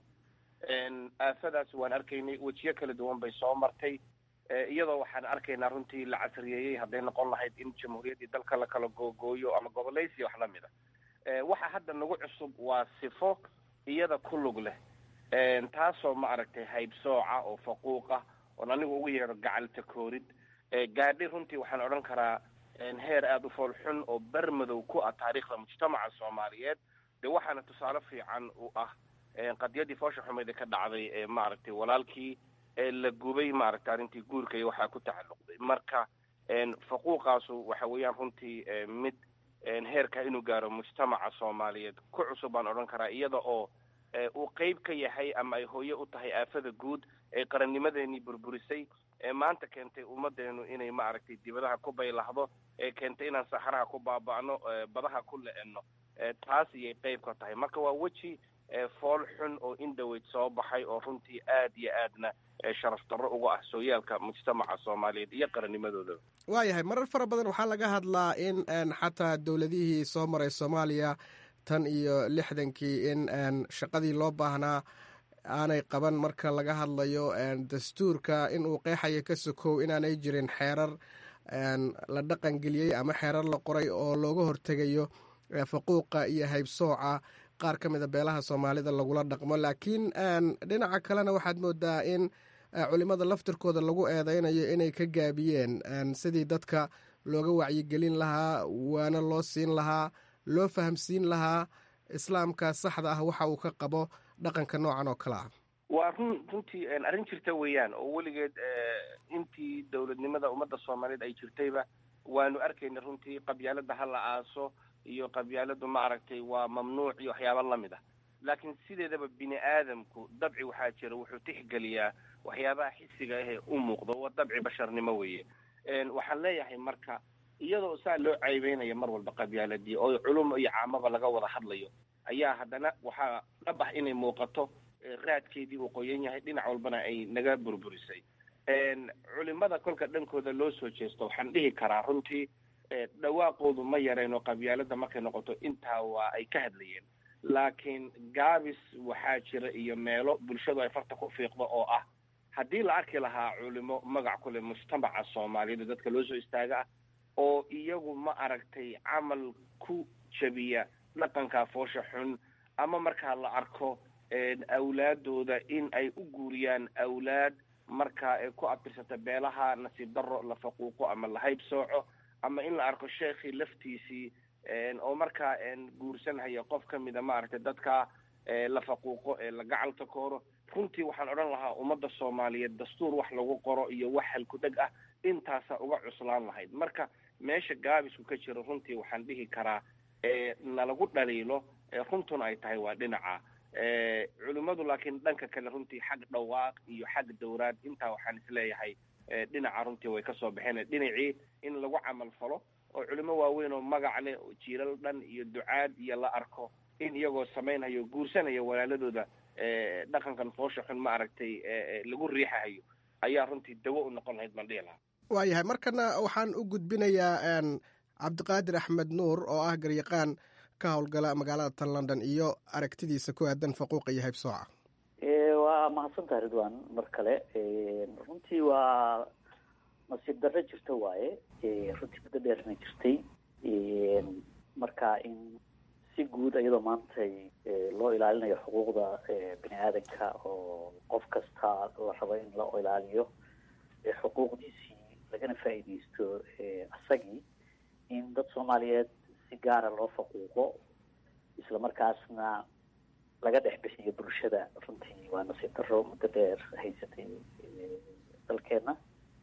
aafadaas waan arkaynay wejiyo kala duwan bay soo martay iyadoo waxaan arkaynaa runtii la casriyeeyey hadday noqon lahayd in jamhuuriyaddii dalka la kala googooyo ama gobolaysiya wax lamid a waxa hadda nagu cusub waa sifo iyada ku lug leh taasoo ma aragtay haybsooca oo faquuqa oon anigu ugu yeedho gacalta koorid gaadhi runtii waxaan odhan karaa heer aada u fool xun oo ber madow ku ah taariikhda mujtamaca soomaaliyeed de waxaana tusaale fiican u ah qadiyadii foosha xumeyd ee ka dhacday ee maaragtay walaalkii la gubay maaragtay arrintii guurka iyo waxaa ku tacalluqday marka faquuqaasu waxa weeyaan runtii mid heerka inuu gaaro mujtamaca soomaaliyeed ku cusub baan odhan karaa iyada oo uu qeyb ka yahay ama ay hooye u tahay aafada guud ee qarannimadeenii burburisay ee maanta keentay ummadeenu inay maaragtay dibadaha ku baylahdo ee keentay inaan saxaraha ku baaba'no badaha ku le-eno taas iyay qeyb ka tahay marka waa weji fool xun oo indhoweyd soo baxay oo runtii aad iyo aadna sharaf darro uga ah sooyaalka mujtamaca soomaaliyeed iyo qarannimadooda waayahay marar fara badan waxaa laga hadlaa in xataa dowladihii soo maray soomaaliya tan iyo lixdankii in shaqadii loo baahnaa aanay qaban marka laga hadlayo dastuurka in uu qeexayo ka sokow inaanay jirin xeerar la dhaqangeliyey ama xeerar la qoray oo looga hortegayo faquuqa iyo haybsooca qaar ka mida beelaha soomaalida lagula dhaqmo laakiin dhinaca kalena waxaad moodaa in culimada laftirkooda lagu eedeynayo inay ka gaabiyeen sidii dadka looga wacyigelin lahaa waana loo siin lahaa loo fahamsiin lahaa islaamka saxda ah waxa uu ka qabo dhaqanka noocan oo kale ah waa run runtii arrin jirta weeyaan oo weligeed intii dowladnimada ummadda soomaaliyeed ay jirtayba waanu arkayna runtii qabyaalada ha la aaso iyo qabyaaladu ma aragtay waa mamnuuc iyo waxyaaba lamid ah laakiin sideedaba bini aadamku dabci waxaa jira wuxuu tixgeliyaa waxyaabaha xisiga ahee u muuqdo waa dabci basharnimo weeye waxaan leeyahay marka iyadoo saa loo caybeynaya mar walba qabyaaladii oo culum iyo caamaba laga wada hadlayo ayaa haddana waxaa dhab ah inay muuqato raadkeedii uu qoyan yahay dhinac walbana ay naga burburisay culimada kolka dhankooda loo soo jeesto waxaan dhihi karaa runtii dhawaaqoodu ma yareen oo qabyaalada markay noqoto intaa waa ay ka hadlayeen laakiin gaabis waxaa jira iyo meelo bulshadu ay farta ku fiiqdo oo ah haddii la arki lahaa culimo magac kule mujtamaca soomaaliyeed dadka loo soo istaaga ah oo iyagu ma aragtay camal ku jabiya dhaqanka foosha xun ama markaa la arko awlaadooda in ay u guuriyaan awlaad markaa ay ku abirsata beelaha nasiib daro la faquuqo ama la hayb sooco ama in la arko sheekhii laftiisii oo markaa guursanhaya qof ka mida maaragtay dadka la faquuqo ee la gacalta kooro runtii waxaan odhan lahaa ummadda soomaaliyeed dastuur wax lagu qoro iyo wax halku-dheg ah intaasa uga cuslaan lahayd marka meesha gaabisku ka jiro runtii waxaan dhihi karaa nalagu dhaliilo runtuna ay tahay waa dhinaca culimmadu laakiin dhanka kale runtii xag dhawaaq iyo xag dowraad intaa waxaan isleeyahay dhinaca runtii way kasoo baxeen dhinacii in lagu camal falo oo culimo waaweyn oo magac leh oo jiilal dhan iyo ducaad iyo la arko in iyagoo samaynhayo guursanaya walaaladooda dhaqankan foosha xun ma aragtay lagu riixahayo ayaa runtii dawo u noqon lahayd baan dhihi lahaa waayahay markana waxaan u gudbinayaa cabdiqaadir axmed nuur oo ah garyaqaan ka howlgala magaalada tan london iyo aragtidiisa ku aadan faquuqa iyo haybsooca waa mahadsantaha ridwan mar kale runtii waa nasiib darro jirto waaye runtii muddo dheerna jirtay marka in si guud iyadoo maantay loo ilaalinayo xuquuqda bini aadanka oo qof kasta la rabo in la ilaaliyo xuquuqdiisii lagana faa'iidaysto asagii in dad soomaaliyeed si gaara loo faquuqo isla markaasna laga dhex bixiyo bulshada runtii waa nasiib darro muddo dheer haysatay dalkeena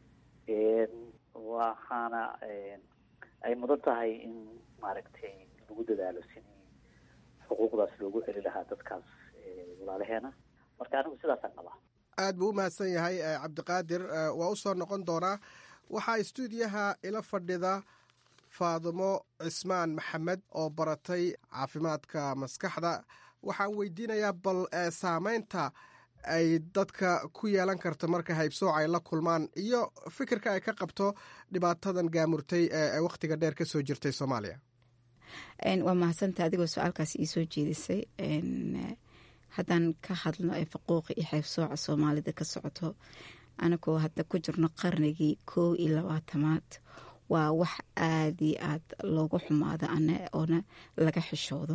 waxaana ay mudan tahay in maaragtay lagu dadaalo sidii xuquuqdaas loogu celi lahaa dadkaas walaalaheena marka anigu sidaasaan qabaa aad buu u mahadsan yahay cabdiqaadir waa u soo noqon doonaa waxaa stuudiyaha ila fadhida faadumo cismaan maxamed oo baratay caafimaadka maskaxda waxaan weydiinayaa bal saameynta ay dadka ku yeelan karto marka haybsooc ay la kulmaan iyo fikirka ay ka qabto dhibaatadan gaamurtay ee wakhtiga dheer ka soo jirtay soomaaliya waa mahadsanta adigoo su-aalkaas ii soo jeedisay haddaan ka hadlno ee faquuqa iyo haybsooca soomaalida ka socoto anagoo hadda ku jirno qarnigii koow iyo labaatamaad waa wax aada iyo aad loogu xumaado ana oona laga xishoodo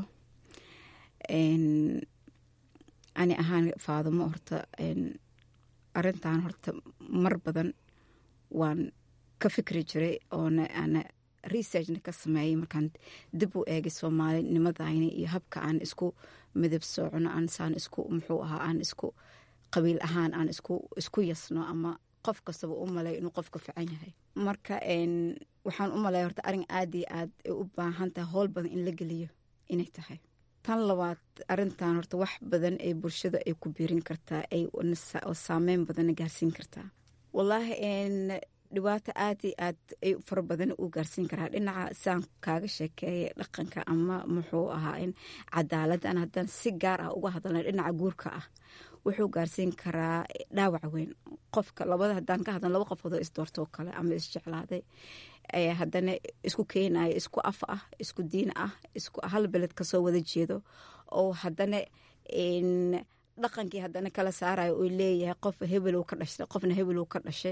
ani ahaan faadumo horta arintan horta mar badan waan ka fikri jiray oona ana researchna ka sameeyay markaan dib u eegay soomaalinimadayna iyo habka aan isku midab soocno aansaan isku muxuu ahaa aan isku qabiil ahaan aan isku yasno ama qof kastaba u malay inuu qofka fican yahay marka waxaan u malaya horta arin aada iyo aad ay u baahan tahay howl badan in la geliyo inay tahay tan labaad arintan horta wax badan ee bulshada ay ku biirin kartaa ay saameyn badanna gaarsiin kartaa wallaahi dhibaato aad iyo aad ay fara badan u gaarsiin karaa dhinaca saan kaaga sheekeeya dhaqanka ama muxuu ahaa in cadaaladdan haddaan si gaar ah uga hadalna dhinaca guurka ah wuxuu gaarsiin karaa dhaawac weyn qofka labada haddaan ka hadlan laba qofoodoo isdoortoo kale ama isjeclaaday haddana isku keenayo isku af ah isku diin ah isku hal beled kasoo wada jeedo oo haddana dhaqankii haddana kala saarayo uu leeyahay qof hebel ka dhashay qofna hebel ka dhashay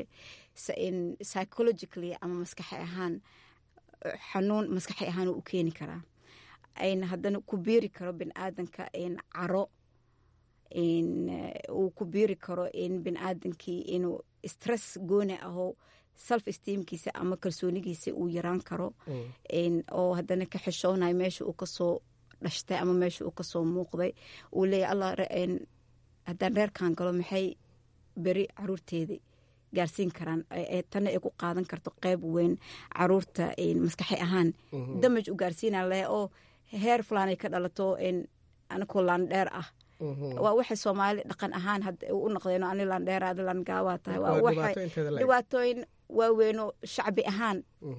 psychologically ama maskaxi ahaan xanuun maskaxi ahaan u keeni karaa ayna haddana ku beeri karo biniaadanka caro uu ku biiri karo in biniaadankii inuu stress gooni aho self esteemkiisa ama kalsoonigiisa uu yaraan karo oo haddana ka xishoonayo meesha uu kasoo dhashtay ama meesha uu kasoo muuqday uu leeyahy allah haddaan reerkan galo maxay beri caruurteedii gaarsiin karaan tana ay ku qaadan karto qeyb weyn caruurta maskaxi ahaan damaj u gaarsiina leh oo heer fulaanay ka dhalato anakoo laandheer ah waa waxay soomaali dhaqan ahaan u noqdeen ani laandheer adi laangaawa tahay waa waxay dhibaatooyin waaweyno shacbi ahaan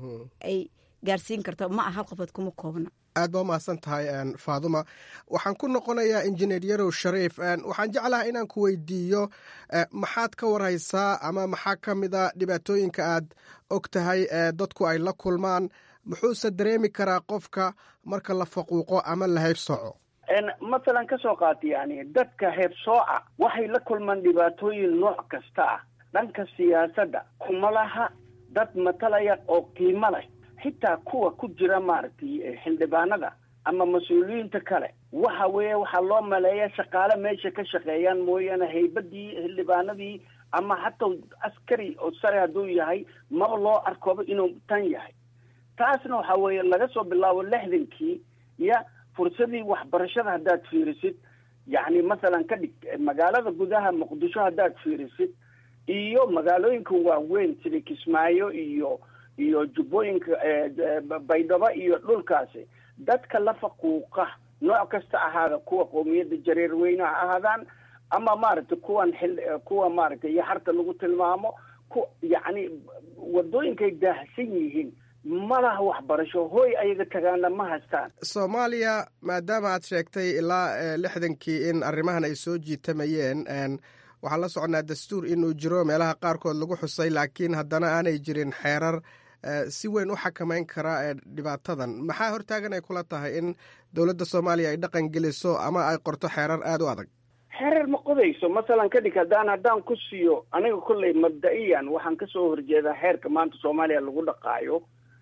ay gaarsiin karto ma ah hal qofood kuma koobna aad baa umahadsan tahay faaduma waxaan ku noqonayaa injineer yarow shariif waxaan jeclaha inaan ku weydiiyo maxaad ka warhaysaa ama maxaa ka mida dhibaatooyinka aad og tahay dadku ay la kulmaan muxuuse dareemi karaa qofka marka la faquuqo ama la haybsooco masalan ka soo qaata yani dadka heebsooca waxay la kulmaan dhibaatooyin nooc kasta ah dhanka siyaasadda kuma laha dad matalaya oo qiimo leh xitaa kuwa ku jira maaragtay xildhibaanada ama mas-uuliyiinta kale waxa weeye waxaa loo maleeya shaqaale meesha ka shaqeeyaan mooyaane haybadii xildhibaanadii ama hataa askari oo sare hadduu yahay maba loo arkoba inuu tan yahay taasna waxa weeye laga soo bilaabo lixdankii ya fursadii waxbarashada haddaad fiirisid yacni masalan ka dhig magaalada gudaha muqdisho haddaad fiirisid iyo magaalooyinka waaweyn sida kismaayo iyo iyo jubbooyinka baydhabo iyo dhulkaasi dadka la faquuqa nooc kasta ahaada kuwa qoomiyadda jareer weyne ha ahaadaan ama maaragtay kuwan xil kuwa maaragtay iyo harta lagu tilmaamo ku yacni wadooyinkay daahsan yihiin malaha waxbarasho hooy ayaga tagaana ma haystaan soomaaliya maadaama aad sheegtay ilaa lixdankii in arrimahan ay soo jiitamayeen waxaan la soconaa dastuur inuu jiro meelaha qaarkood lagu xusay laakiin haddana aanay jirin xeerar si weyn u xakamayn kara dhibaatadan maxaa hortaagan ay kula tahay in dowladda soomaaliya ay dhaqan geliso ama ay qorto xeerar aada u adag xeerar ma qodayso masalan ka dhig haddaan haddaan ku siiyo aniga kolley mabda-iyan waxaan kasoo horjeedaa xeerka maanta soomaaliya lagu dhaqaayo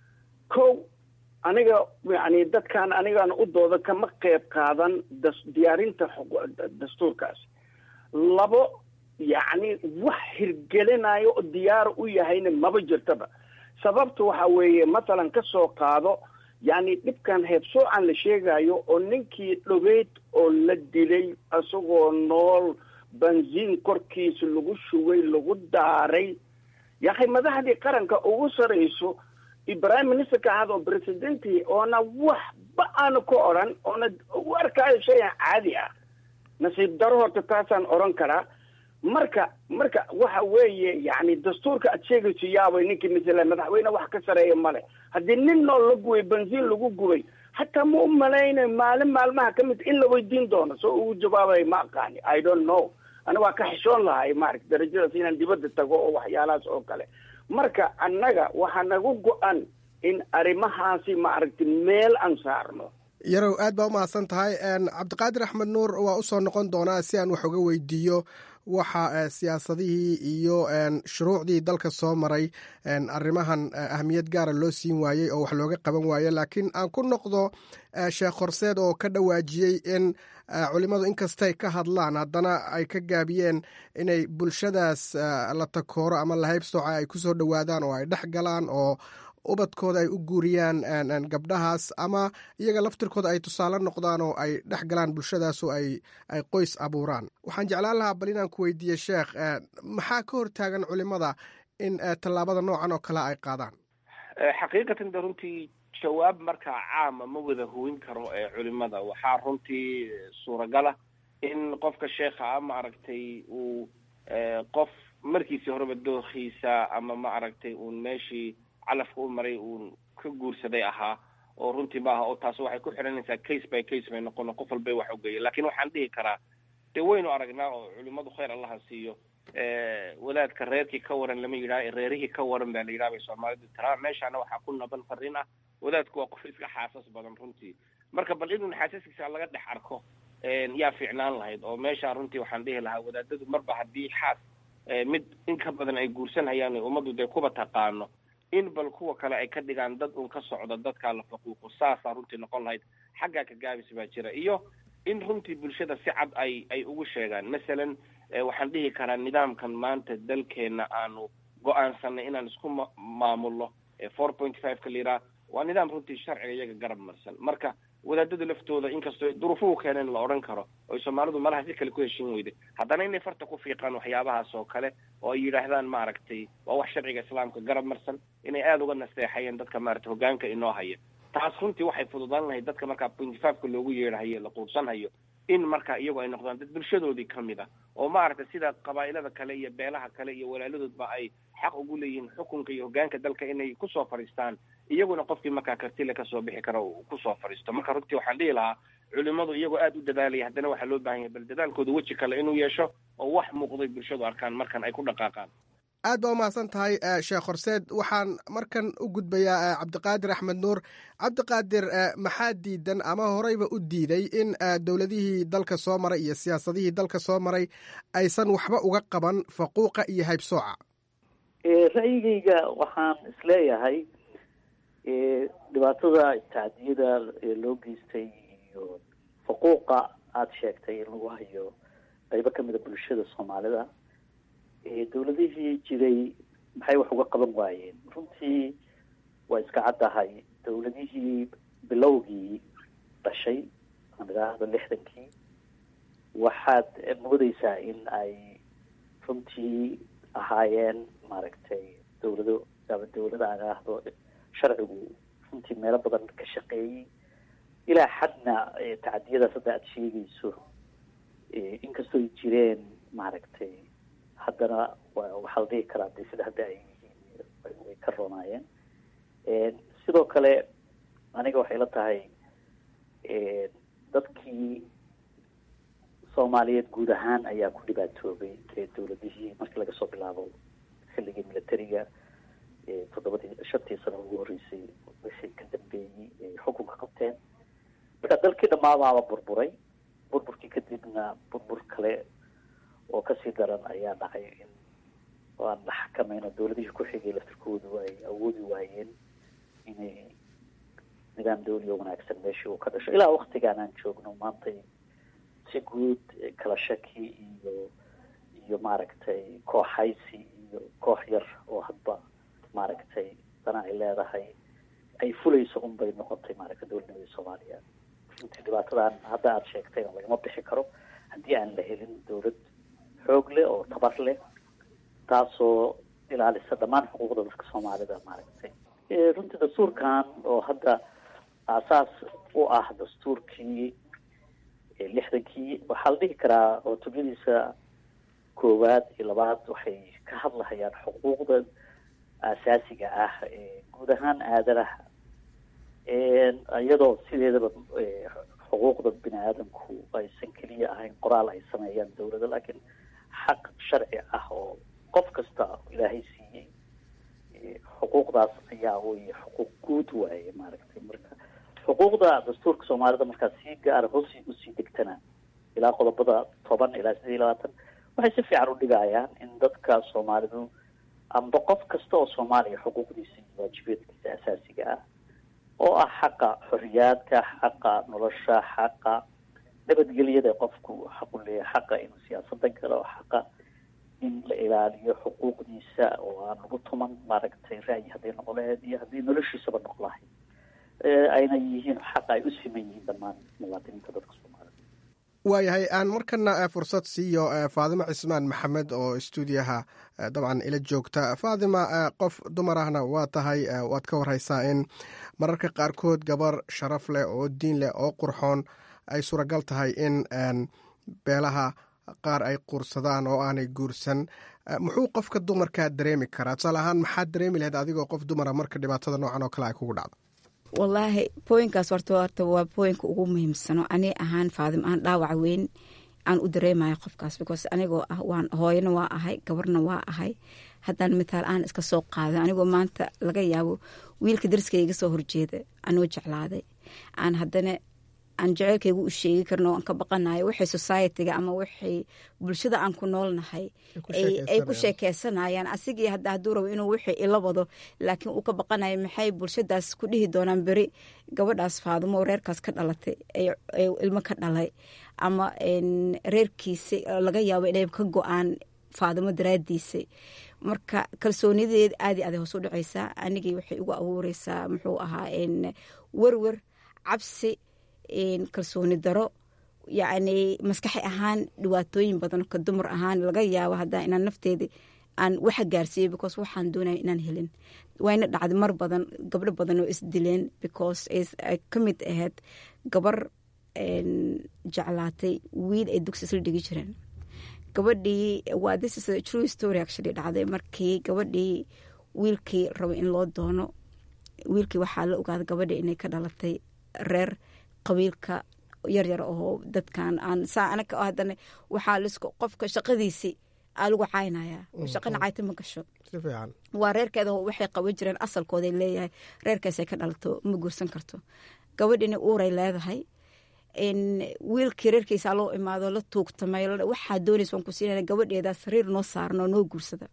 ko aniga yani dadkan anigaan u dooda kama qeyb qaadan das diyaarinta dastuurkaas labo yacni wax hirgelinayo oo diyaar u yahayna maba jirtaba sababta waxa weeye masalan ka soo qaado yacni dhibkan heebsoocan la sheegayo oo ninkii dhogeyd oo la dilay isagoo nool bansiin korkiisa lagu shugay lagu daaray yakhay madaxdii qaranka ugu sarayso prime ministerka ahaad oo presidenti oona waxba aana ka odran oona u arkaayo shayan caadi ah nasiib daro horta taasaan odran karaa marka marka waxa weeye yani dastuurka aad sheegayso yaabay ninkii masala madaxweyne wax ka sareeya male haddii nin nool la gubay bensiin lagu gubay hataa ma u malaynayo maalin maalmaha ka mid in la weydiin doono soo ugu jawaabay ma aqaani i don't know ana waa ka xishoon lahay maarata darajadaas inaan dibadda tago oo waxyaalahaas oo kale marka annaga waxaa nagu go-an in arrimahaasi maaragtay meel aan saarno yarow aad baa u mahadsan tahay cabdiqaadir axmed nuur waa usoo noqon doonaa si aan wax uga weydiiyo waxa siyaasadihii iyo shuruucdii dalka soo maray arrimahan ahmiyad gaara loo siin waayey oo wax looga qaban waaye laakiin aan ku noqdo sheekh horseed oo ka dhawaajiyey in culimmadu inkastay ka hadlaan haddana ay ka gaabiyeen inay bulshadaas la takooro ama lahaybsooca ay kusoo dhowaadaan oo ay dhex galaan oo ubadkooda ay u guuriyaan gabdhahaas ama iyaga laftirkooda ay tusaale noqdaan oo ay dhex galaan bulshadaasoo ay ay qoys abuuraan waxaan jeclaan lahaa bal inaan ku weydiiye sheekh maxaa ka hortaagan culimada in tallaabada noocan oo kale ay qaadaan xaqiiqatan de runtii jawaab markaa caama ma wada hubin karo ee culimada waxaa runtii suuragala in qofka sheekha a maaragtay uu qof markiisii horeba doorkiisa ama maaragtay uun meeshii calafka u maray uun ka guursaday ahaa oo runtii maaha oo taas waxay ku xiranaysaa case by case bay noqono qof walbay wax ugeeya lakin waxaan dhihi karaa dee waynu aragnaa oo culimadu khayr allaha siiyo wadaadka reerkii ka waran lama yidhaha reerihii ka waran baa la yidhaha bay soomaalidu tiraa meeshaana waxaa ku naban fariin ah wadaadku waa qof iska xaasas badan runtii marka bal inuu xaasaskiisa laga dhex arko yaa fiicnaan lahayd oo meeshaa runtii waxaan dhihi lahaa wadaadadu marba haddii xaas mid in ka badan ay guursanhayaan ummaddu dee kuba taqaano in bal kuwa kale ay ka dhigaan dad un ka socda dadkaa la faquuqo saasaa runtii noqon lahayd xaggaa ka gaabis baa jira iyo in runtii bulshada si cad ay ay ugu sheegaan masalan waxaan dhihi karaa nidaamkan maanta dalkeena aanu go-aansanay inaan isku ma maamulno four point five ka liraa waa nidaam runtii sharciga iyaga garab marsan marka wadaadada laftooda inkastoo duruufuhu keeneen la odhan karo oy soomaalidu malaha si kale ku heshin weyda haddana inay farta ku fiiqaan waxyaabahaas oo kale oo ay yidhaahdaan maaragtay waa wax sharciga islaamka garab marsan inay aada uga nasteexayeen dadka maaragtay hogaanka inoo haya taas runtii waxay fududaan lahayd dadka markaa pointy five-ka loogu yeedhahayo la quubsanhayo in marka iyagu ay noqdaan dad bulshadoodii kamid a oo maaragtay sida qabaa'ilada kale iyo beelaha kale iyo walaaladoodba ay xaq ugu leeyihiin xukunka iyo hogaanka dalka inay kusoo fadhiistaan iyaguna qofkii markaa kartile kasoo bixi kara uu kusoo fadhiisto marka runtii waxaan dhihi lahaa culimadu iyagoo aada u dadaalaya haddana waxaa loo baahan yahay bal dadaalkooda weji kale inuu yeesho oo wax muuqday bulshadu arkaan markan ay ku dhaqaaqaan aad baa umahadsan tahay sheekh horseed waxaan markan u gudbayaa cabdiqaadir axmed nuur cabdiqaadir maxaa diidan ama horeyba u diiday in dowladihii dalka soo maray iyo siyaasadihii dalka soo maray aysan waxba uga qaban faquuqa iyo haybsooca ra'yigayga waxaan isleeyahay dhibaatada tacdiyada loo geystay iyo faquuqa aada sheegtay in lagu hayo qaybo kamida bulshada soomaalida dowladihii jiray maxay wax uga qaban waayeen runtii waa iska caddahay dowladihii bilowgii dhashay aan idhaahdo lixdankii waxaad moodeysaa in ay runtii ahaayeen maaragtay dowlado ama dowlada aan idhaahdo sharcigu runtii meelo badan ka shaqeeyey ilaa xadna tacadiyadaas hadda aada sheegayso inkastoo ay jireen maaragtay haddana waxaa la dhihi karaa de sida hadda ay yihiin way ka roonaayeen sidoo kale aniga waxay la tahay dadkii soomaaliyeed guud ahaan ayaa ku dhibaatoobay dowladihii markii laga soo bilaabo xilligii militariga toddobadii shantii sano ugu horreysay wixii ka dambeeyey ay xukunka qabteen marka dalkii dhammaadaaba burburay burburkii kadibna burbur kale oo kasii daran ayaa dhacay in aan la xakamayno dowladihii ku xigay laftirkoodu ay awoodi waayeen inay nidaam dawli oo wanaagsan meeshii uu ka dhasho ilaa waktigaan aan joogno maantay si guud kala shaki iyo iyo maaragtay kooxaysi iyo koox yar oo hadba maaragtay dana ay leedahay ay fulayso un bay noqotay maaragtay dowladnimadii soomaaliya runtii dhibaatadan hadda aada sheegtayna lagama bixi karo haddii aan la helin dowlad xoog leh oo tabar leh taasoo ilaalisa dhammaan xuquuqda dadka soomaalida maaragtay runtii dastuurkan oo hadda aasaas u ah dastuurkii lixdankii waxaa la dhihi karaa oo tubyadiisa koowaad iyo labaad waxay ka hadlahayaan xuquuqda aasaasiga ah guud ahaan aadanaha iyadoo sideedaba xuquuqda bini aadamku aysan keliya ahayn qoraal ay sameeyaan dowlada laakiin xaq sharci ah oo qof kasta ilaahay siiyey xuquuqdaas ayaa wey xuquuq guud waaye maaragtay marka xuquuqda dastuurka soomaalida markaa si gaara hoos usii degtana ilaa qodobada toban ilaa sided iyo labaatan waxay si fiican u dhigayaan in dadka soomaalidu amba qof kasta oo soomaaliya xuquuqdiisa iyo waajibaedkiisa asaasiga ah oo ah xaqa xoriyaadka xaqa nolosha xaqa nabadgelyada qofku xaqu leeyahay xaqa inuu siyaasadan galo xaqa in la ilaaliyo xuquuqdiisa oo aan lagu tuman maaragtay ra'yi hadday noqon lahayd iyo haddii noloshiisaba noqon lahayd ayna yihiin xaqa ay u siman yihiin dhammaan muwaadiniinta dadka soomaalida waayahay aan markana fursad siiyo faadimo cismaan maxamed oo stuudiyaha dabcan ila joogta faadima qof dumar ahna waa tahay waad ka warhaysaa in mararka qaarkood gabar sharaf leh oo diin leh oo qurxoon ay suuragal tahay in beelaha qaar ay quursadaan oo aanay guursan muxuu qofka dumarkaa dareemi karaa tusaale ahaan maxaad dareemi lahayd adigoo qof dumara marka dhibaatada noocan oo kale ay kugu dhacdo wallaahi booyinkaas horta horta waa booyinka ugu muhiimsano ani ahaan faadim aan dhaawac weyn aan u dareemayo qofkaas because anigoo ah waan hooyana waa ahay gabarna waa ahay haddaan mitaal aan iska soo qaaday anigoo maanta laga yaabo wiilka dariska iga soo horjeeda anoo jeclaaday aan haddana aan jaceylkayga u sheegi karno aan ka baqanayo waxay societyga ama waxay bulshada aan ku noolnahay ay ku sheekeysanayaan asigii hadda hadduu rabo inuu wixii ila wado laakiin uu ka baqanayo maxay bulshadaas ku dhihi doonaan beri gabadhaas faadumo reerkaas ka dhalatay ilmo ka dhalay ama reerkiisi laga yaabo inay ka go-aan faadimo daraadiisa marka kalsoonideed aad i aday hoos u dhacaysaa anigii waxay ugu abuureysaa muxuu ahaa werwer cabsi kalsooni daro yacni maskaxi ahaan dhibaatooyin badan ka dumar ahaan laga yaabo haddaa inaan nafteedi aan waxa gaarsiiyo because waxaan doonaya inaan helin wayna dhacday mar badan gabdho badan oo isdileen because ay ka mid ahayd gabar jeclaatay wiil ay dugsi isla dhigi jireen gabadhii waa this is a true story actually dhacday markii gabadhii wiilkii rabo in loo doono wiilkii waxaa la ogaaday gabadhii inay ka dhalatay reer qabiilka yaryar oo dadkan aan saa anaga haddana waxaa lisku qofka shaqadiisii aa lagu caynaya shaqana cayta ma gasho waa reerkeeda waxay qaban jireen asalkooday leeyahay reerkaasay ka dhalato ma guursan karto gabadhiina uuray leedahay wiilkii reerkiisa loo imaado la tuugtamay waxaa doonaysa waan ku siinana gabadheeda sariir noo saarno noo guursada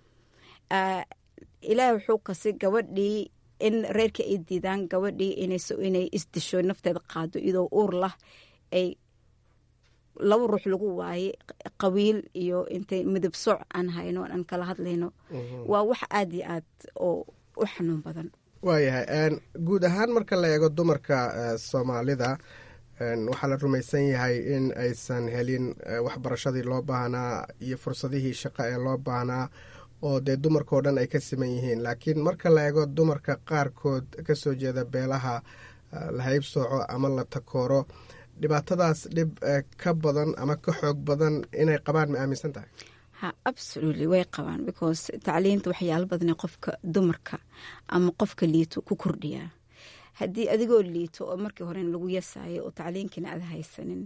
ilaahay wuxuu kasi gabadhii in reerkii ay diidaan gabadhii inay isdisho nafteeda qaado iyadoo uur lah ay laba ruux lagu waaye qabiil iyo intay midab sooc aan hayno aan kala hadlayno waa wax aada iyo aad oo u xanuun badan waayahay guud ahaan marka la eego dumarka soomaalida waxaa la rumaysan yahay in aysan helin waxbarashadii loo baahnaa iyo fursadihii shaqo ee loo baahnaa oo dee dumarkao dhan ay ka siman yihiin laakiin marka la eego dumarka qaarkood kasoo jeeda beelaha la haybsooco ama la takooro dhibaatadaas dhib ka badan ama ka xoog badan inay qabaan ma aaminsan tahay ha absolutely way qabaan because tacliinta waxyaalo badanee qofka dumarka ama qofka liito ku kordhiyaa haddii adigoo liito oo markii hore lagu yasaayo oo tacliinkiina aad haysanin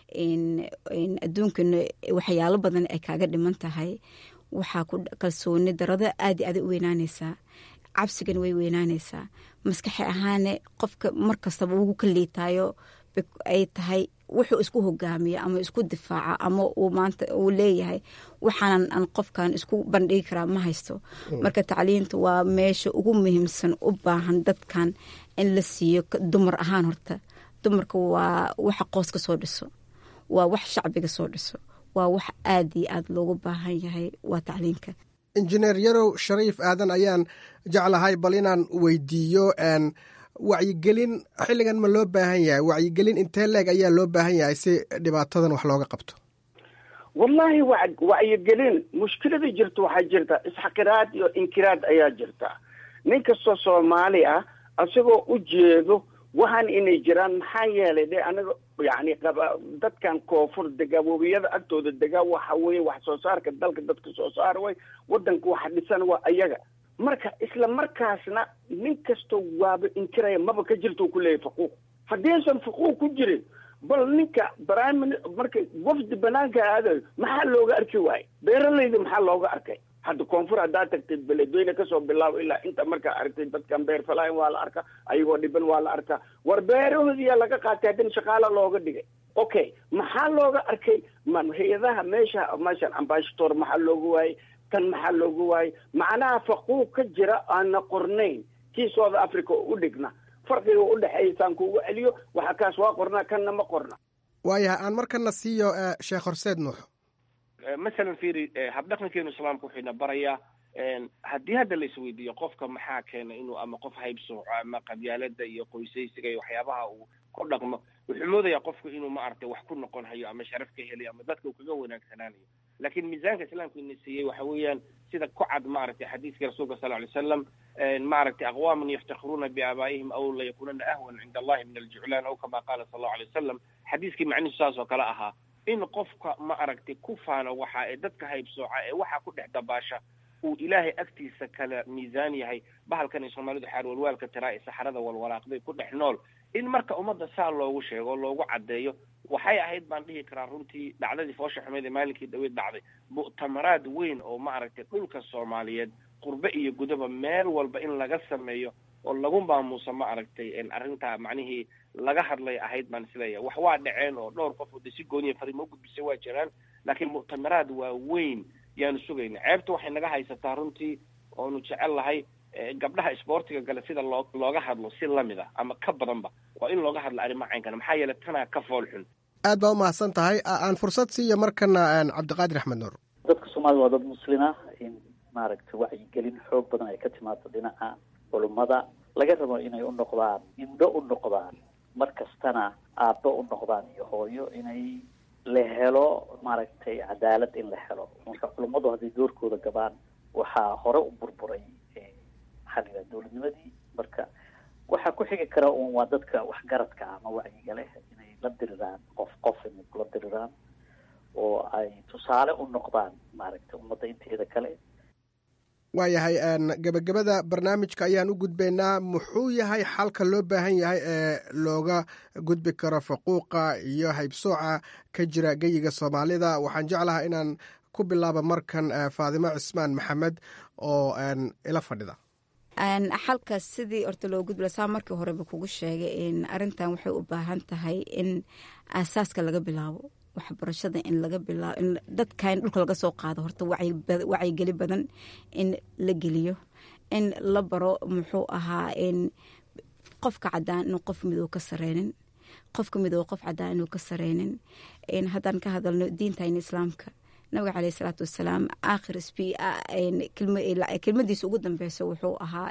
adduunkana waxyaalo badan ay kaaga dhiman tahay waxaa ku kalsooni darada aad aada u weynaanaysaa cabsigana way weynaanaysaa maskaxi ahaane qofka mar kastaba ugu ka liitaayo ay tahay wuxuu isku hogaamiya ama isku difaaca ama uu maanta uu leeyahay waxaanan aan qofkan isku bandhigi karaa ma haysto marka tacliinta waa meesha ugu muhiimsan u baahan dadkan in la siiyo dumar ahaan horta dumarka waa waxa qoos ka soo dhiso waa wax shacbiga soo dhiso waa wax aada iyo aada loogu baahan yahay waa tacliinka injineer yarow shariif aadan ayaan jeclahay bal inaan weydiiyo wacyigelin xilligan ma loo baahan yahay wacyigelin intee leeg ayaa loo baahan yahay si dhibaatadan wax looga qabto wallaahi wa wacyigelin mushkilada jirta waxaa jirta isxaqiraad iyo inkiraad ayaa jirta nin kastoo soomaali ah isagoo u jeedo waxaan inay jiraan maxaa yeelay de anaga yani qaba dadkan koonfur dega webiyada agtooda dega waxa weeye wax soo saarka dalka dadka soo saar way wadanka waxa dhisan waa ayaga marka isla markaasna nin kastoo waaba inkiraya maba ka jirto kuleeyahy faquuq haddiisan faquuq ku jirin bal ninka prime marka wafdi banaanka aadayo maxaa looga arki waaye beeralayda maxaa looga arkay hadda koonfur haddaa tagtay beledweyne kasoo bilaabo ilaa inta markaa aragtay dadkan beer falaayan waa la arkaa ayagoo dhiban waa la arkaa war beerahoodiyaa laga qaatay haddana shaqaala looga dhigay okay maxaa looga arkay man hay-adaha meesha meeshan ambashator maxaa looga waayey tan maxaa looga waayey macnaha faquuq ka jira aana qornayn kii south africa oo u dhigna farqiga u dhexeeya saan kuugu celiyo waxa kaas waa qornaa kanna ma qorna waayahay aan markana siiyo sheekh horseed nuux masalan fiiri habdhaqankeenu islaamka wuxuuna barayaa haddii hadda la isweydiiyo qofka maxaa keena inuu ama qof haybsooco ama qabyaalada iyo qoysaysiga iyo waxyaabaha uu ku dhaqmo wuxuu moodayaa qofku inuu maaragtay wax ku noqon hayo ama sharaf ka helayo ama dadka uu kaga wanaagsanaanayo laakiin miisaanka islaamka ina siiyey waxa weeyaan sida ku cad maaragtay xadiiska rasuulka sal ly slam maaragtay aqwaaman yaftakhiruuna biaabaa'ihim aw layakunana ahwan cinda allahi min aljuclaan aw kama qaala sal allahu alay wasalam xadiiskii macnihiisu saas oo kale ahaa in qofka ma aragtay ku faano waxa ee dadka haybsooca ee waxa ku dhex dabaasha uu ilaahay agtiisa kala miisaan yahay bahalkan ay soomaalidu xaarwalwaalka tiraa ee saxarada walwalaaqday ku dhex nool in marka ummadda saa loogu sheego oo loogu caddeeyo waxay ahayd baan dhihi karaa runtii dhacdadii foosha xumeed ee maalinkii dhaweyd dhacday mu'tamaraad weyn oo maaragtay dhulka soomaaliyeed qurbe iyo gudaba meel walba in laga sameeyo oo lagu maamuuso ma aragtay arrintaa macnihii laga hadlay ahayd baan isleeyahay wax waa dhaceen oo dhowr qof oo de si gooniya fariimo u gudbisay waa jiraan laakiin muctamaraad waaweyn yaanu sugayna ceebta waxay naga haysataa runtii oonu jecel lahay gabdhaha isboortiga gale sida loo looga hadlo si lamid a ama ka badanba waa in looga hadlo arrimaha caynkana maxaa yeelay tanaa ka fool xun aad baa umahadsan tahay aan fursad siiya markana cabdiqaadir axmed nuur dadka soomaalida waa dad muslina in maaragtay wacyigelin xoog badan ay ka timaado dhinaca culummada laga rabo inay u noqdaan indho u noqdaan mar kastana aabbo u noqdaan iyo hooyo inay la helo maaragtay cadaalad in la helo marka culummadu hadday doorkooda gabaan waxaa hore u burburay maxaa la yidhaha dowladnimadii marka waxaa ku xigi kara un waa dadka waxgaradka ama wacyiga leh inay la diriraan qof qof inay kula diriraan oo ay tusaale u noqdaan maaragtay ummadda inteeda kale waayahay gebagabada barnaamijka ayaan u gudbaynaa muxuu yahay xalka loo baahan yahay ee looga gudbi karo faquuqa iyo haybsooca ka jira geyiga soomaalida waxaan jeclahaa inaan ku bilaabo markan faadimo cismaan maxamed oo ila fadhida xalkaas sidii horta loo gudbila saa markii horeba kugu sheegay in arintan waxay u baahan tahay in aasaaska laga bilaabo waxbarashada in laga bilaabo in dadka in dhulka laga soo qaado horta wacyigeli badan in la geliyo in la baro muxuu ahaa in qofka cadaan inuu qof midow ka sareynin qofka midow qof cadaan inuu ka sareynin haddaan ka hadalno diintayna islaamka nabiga caleyh isalaatu wasalaam aakhir sb kelmadiisa ugu dambeysa wuxuu ahaa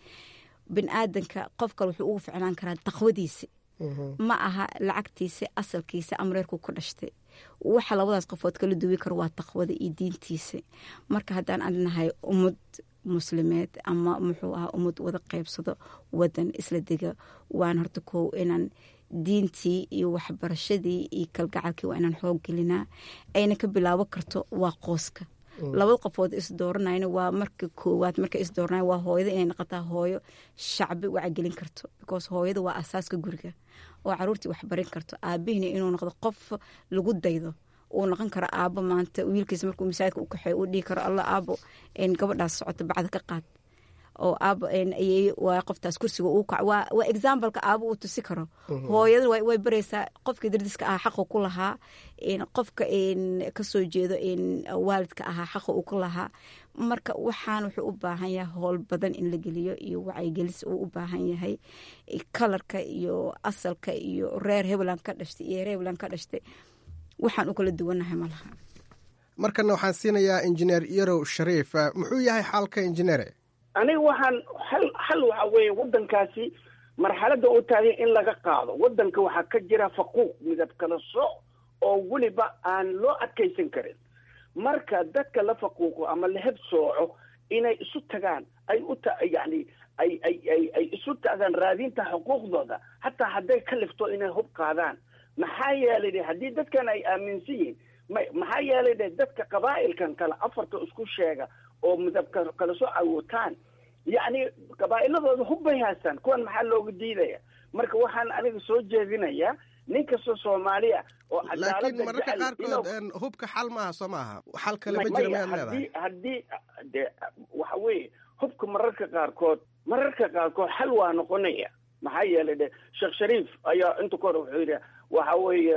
bin aadanka qof kale wuxuu ugu ficnaan karaa taqwadiisa ma aha lacagtiisa asalkiisa amreerku ka dhashtay waxa labadaas qofood kala duwi karo waa taqwada iyo diintiisa marka haddaan adnahay ummad muslimeed ama muxuu ahaa ummad wada qeybsado wadan isla dega waan horta kow inaan diintii iyo waxbarashadii iyo kalgacalkii waa inaan xoog gelinaa ayna ka bilaabo karto waa qooska labada qofood isdooranayna waa marka koowaad marka isdooranay waa hooyada inay noqotaa hooyo shacbi wacgelin karto because hooyada waa asaaska guriga oo caruurtii waxbarin karto aabihina inuu noqdo qof lagu daydo uu noqon karo aabo maanta wiilkiisa markuu masaajidka u kaxeeyo uu dhihi karo alla aabo gabadhaas socota bacda ka qaad oo aabo waa qoftaas kursiga uu kac waa waa exampleka aabo uu tusi karo hooyada way baraysaa qofkii dardiska ahaa xaqa ku lahaa qofka kasoo jeedo waalidka ahaa xaqa uu ku lahaa marka waxaan wuxuu u baahan yahay howl badan in la geliyo iyo wacyigelis uu u baahan yahay kalarka iyo asalka iyo reer hebland ka dhashtay iyo reer hebland ka dhashtay waxaan u kala duwanahay ma laha markana waxaan siinayaa injineer yarow shariif muxuu yahay xaalka injineere aniga waxaan hal hal waxa weeye waddankaasi marxaladda u taagay in laga qaado waddanka waxaa ka jira faquuq midab kala sooc oo weliba aan loo adkaysan karin marka dadka la faquuqo ama la heb sooco inay isu tagaan ay u ta yacni ay ay ay ay isu tagaan raadinta xuquuqdooda hataa hadday ka lifto inay hub qaadaan maxaa yeelay de haddii dadkan ay aaminsan yihiin ma maxaa yeelay de dadka qabaa'ilkan kale afarta isku sheega oo midabka kala soo awootaan yacni qabaa'iladooda hub bay haystaan kuwan maxaa looga diidaya marka waxaan aniga soo jeedinayaa nin kastoo soomaaliya oo laakiin mararka qaarkood hubka xal maaha soo maaha xal kale ma jira mayaad leedahay haddii de waxa weeye hubka mararka qaarkood mararka qaarkood xal waa noqonaya maxaa yeelay de sheekh shariif ayaa inta ka hor wuxuu yidhi waxa weeye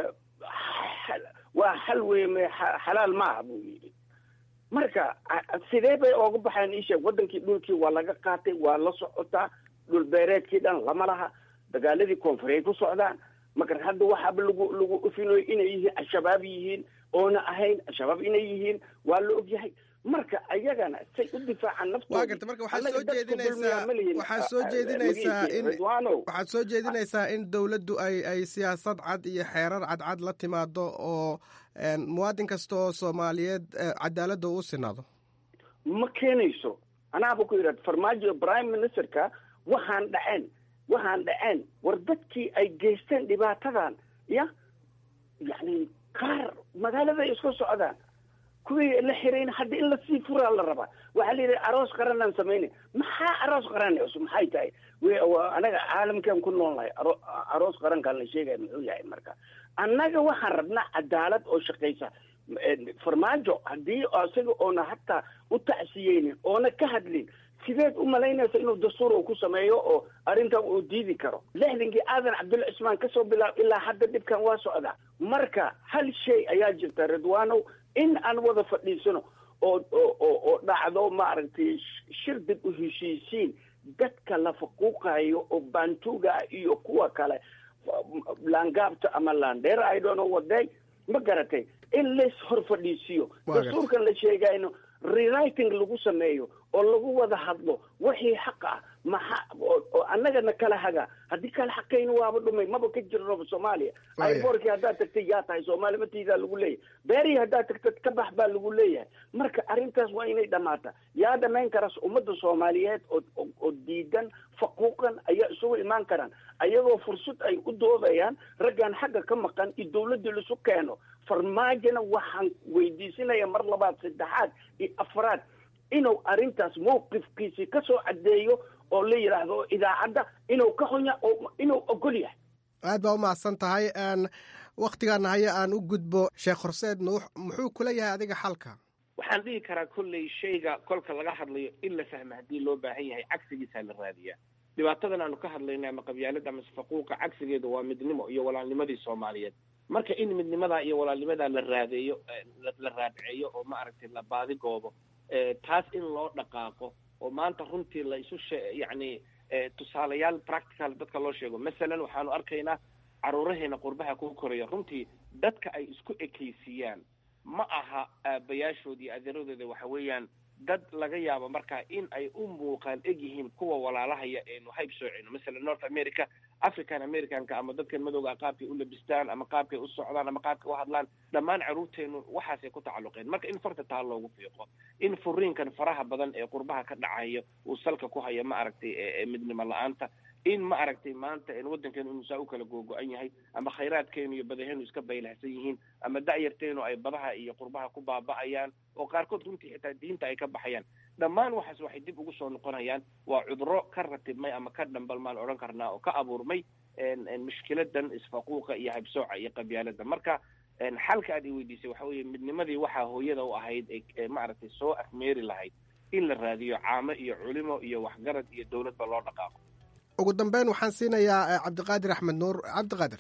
waa xal weye me xalaal maaha buu yidhi marka sidee bay ooga baxeen isheeg waddankii dhulkii waa laga qaatay waa la socotaa dhul beereedkii dhan lama laha dagaaladii koonfureey ku socdaan marka hadda waxaaba lagu lagu ufinayo inay yihiin al-shabaab yihiin oona ahayn al-shabaab inay yihiin waa la ogyahay marka ayagana say u difaacaan waa garta marka waxaad soo jeedinaysaa waxaad soo jeedinaysaa in waxaad soo jeedinaysaa in dowladdu ay ay siyaasad cad iyo xeerar cadcad la timaado oo muwaadin kasta oo soomaaliyeed cadaaladda uu sinaado ma keenayso anaaba ku yidhahda farmaajo prime ministerka waxaan dhaceen waxaan dhaceen war dadkii ay geysteen dhibaatadan ya yacni qaar magaaladay iska socdaan kuwii la xirayn hadda in lasii furaa la rabaa waxaa la yidhi aroos qaranaan samayna maxaa aroos qaran maxay tahay anaga caalamkan ku nool nahay aroos qarankaan la sheegaya muxuu yahay marka annaga waxaan rabnaa cadaalad oo shaqaysa farmaajo haddii isaga oona hataa u tacsiyeynin oona ka hadlin sideed u malaynaysa inuu dastuur uu ku sameeyo oo arrintan uu diidi karo lixdankii aadan cabdulla cismaan kasoo bilaab ilaa hadda dhibkan waa socdaa marka hal shay ayaa jirta ridwaanow in aan wada fadhiisano oo oo oo oo dhacdo maaragtay shir dib u heshiisiin dadka la faquuqayo oo baantuga iyo kuwa kale laangaabta ama laandheera i don't know what day ma garatay in lays hor fadhiisiyo Waa gartay. dastuurkan la sheegayno rewriting lagu sameeyo oo lagu wada hadlo wixii xaq ah maxa oo oo annagana kala haga haddii kala xaqayna waaba dhumay maba ka jirnoba soomaaliya Waaya. ayboorkii haddaad tagtay yaa tahay soomaali matiidaa lagu leeyahay beerihii haddaad tagtad ka bax baa lagu leeyahay marka arrintaas waa inay dhammaata yaa dhamayn karas ummadda soomaaliyeed oo oo- oo diidan faquuqan ayaa isugu imaan karaan ayagoo fursad ay u doodayaan raggan xagga ka maqan iyo dawladda laisu keeno farmaajona waxaan weydiisinaya mar labaad saddexaad iyo afraad inuu arrintaas mawqifkiisii ka soo caddeeyo oo la yidhaahdo idaacadda inuu ka xunya oo inuu ogol yahay aad baa u mahadsan tahay n wakhtigaana haya aan u gudbo sheekh horseed nuux muxuu kula yahay adiga xalka waxaan dhihi karaa kolley shayga kolka laga hadlayo in la fahmo haddii loo baahan yahay cagsigiisaa la raadiyaa dhibaatadan aanu ka hadlayna ama qabyaalada ama faquuqa cagsigeedu waa midnimo iyo walaalnimadii soomaaliyeed marka in midnimadaa iyo walaalnimadaa la raadeeyo eh, la- la raadceeyo oo ma aragtay la baadigoobo eh, taas in loo dhaqaaqo oo maanta runtii la isu she- yacni eh, tusaalayaal practical dadka loo sheego masalan waxaanu arkaynaa caruuraheena qurbaha ku koraya runtii dadka ay isku ekaysiiyaan ma aha aabayaashood iyo adeeradooda waxa weeyaan dad laga yaabo markaa in ay u muuqaan eg yihiin kuwa walaalahaya eenu hayb soocino masalan north america african americanka ama dadkan madowga ah qaabkay u labistaan ama qaabkay u socdaan ama qaabkay u hadlaan dhammaan caruurteenu waxaasay ku tacalluqeen marka in farta taa loogu fiiqo in furiinkan faraha badan ee qurbaha ka dhacayo uu salka ku hayo ma aragtay ee- ee midnimo la-aanta in ma aragtay maanta een waddankeenu inuu saa u kala googo-an yahay ama khayraadkeenu iyo badaheenu iska baylahsan yihiin ama da'yarteenu ay badaha iyo qurbaha ku baaba'ayaan oo qaarkood runtii xitaa diinta ay ka baxayaan dhammaan waxaas waxay dib ugu soo noqonayaan waa cuduro ka ratibmay ama ka dhambalmaan odhan karnaa oo ka abuurmay een- een mushkiladan isfaquuqa iyo habsooca iyo qabyaalada marka een xalka aad i weydiisay waxa weeye midnimadii waxaa hooyada u ahayd ee- ee maaragtay soo afmeeri lahayd in la raadiyo caamo iyo culimo iyo waxgarad iyo dowladba loo dhaqaaqo ugu dambeyn waxaan siinayaa eh, cabdiqaadir axmed nuur cabdiqaadir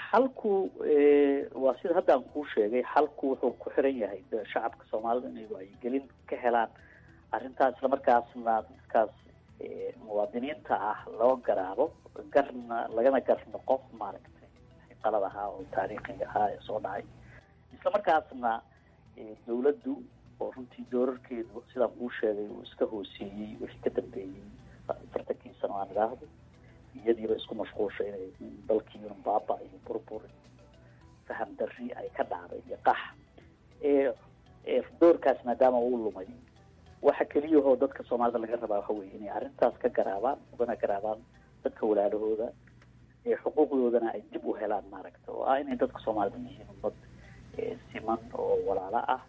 xalku eh, waa sida hadda aan kuu sheegay xalku wuxuu ku xiran yahay de shacabka soomaalida inay wacyigelin ka helaan arrintaas islamarkaasna dadkaas eh, muwaadiniinta ah loo garaabo garna lagana gar noqo maaragtay qalad ahaa oo taariikhiga ahaa ee soo dhacay islamarkaasna eh, dawladdu oo runtii doorarkeedu sidaan kuu sheegay uu iska hooseeyey wixii ka dambeeyey afartankii sano aan idhaahdo iyadiiba isku mashquulsha inay dalkiiuna baaba iyo burbur faham darri ay ka dhacday iyo qax ee ee doorkaas maadaama uu lumay waxa keliyahoo dadka soomaalida laga rabaa waxa weeye inay arrintaas ka garaabaan ugana garaabaan dadka walaalahooda ee xuquuqdoodana ay dib u helaan maaragta oo ah inay dadka soomaalida yihiin ummad ee siman oo walaalo ah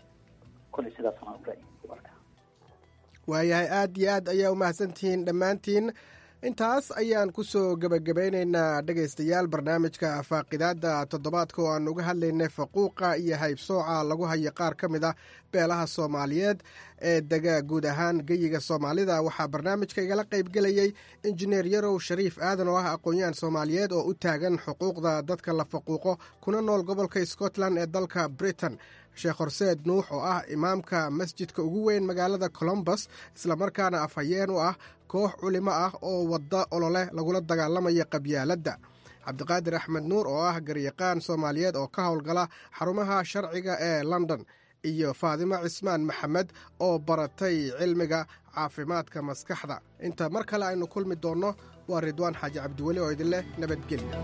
kolley sidaasna u ra'yi u arkaa waayahay aad iyo aad ayaa u mahadsantihiin dhammaantiin intaas ayaan ku soo gebagabaynaynaa dhegaystayaal barnaamijka faaqidaadda toddobaadka oo aan uga hadlaynay faquuqa iyo haybsooca lagu hayo qaar ka mid ah beelaha soomaaliyeed ee dega guud ahaan geyiga soomaalida waxaa barnaamijka igala qaybgelayey injineer yarow shariif aadan oo ah aqoon-yahan soomaaliyeed oo u taagan xuquuqda dadka la faquuqo kuna nool gobolka scotland ee dalka britain sheekh horseed nuux oo ah imaamka masjidka ugu weyn magaalada colombus islamarkaana afhayeen u ah koox culimo ah oo wadda olole lagula dagaalamaya qabyaaladda cabdiqaadir axmed nuur oo ah garyaqaan soomaaliyeed oo ka howlgala xarumaha sharciga ee london iyo faadimo cismaan maxamed oo baratay cilmiga caafimaadka maskaxda inta mar kale aynu kulmi doonno waa ridwaan xaaji cabdiweli oo idin leh nabadgelya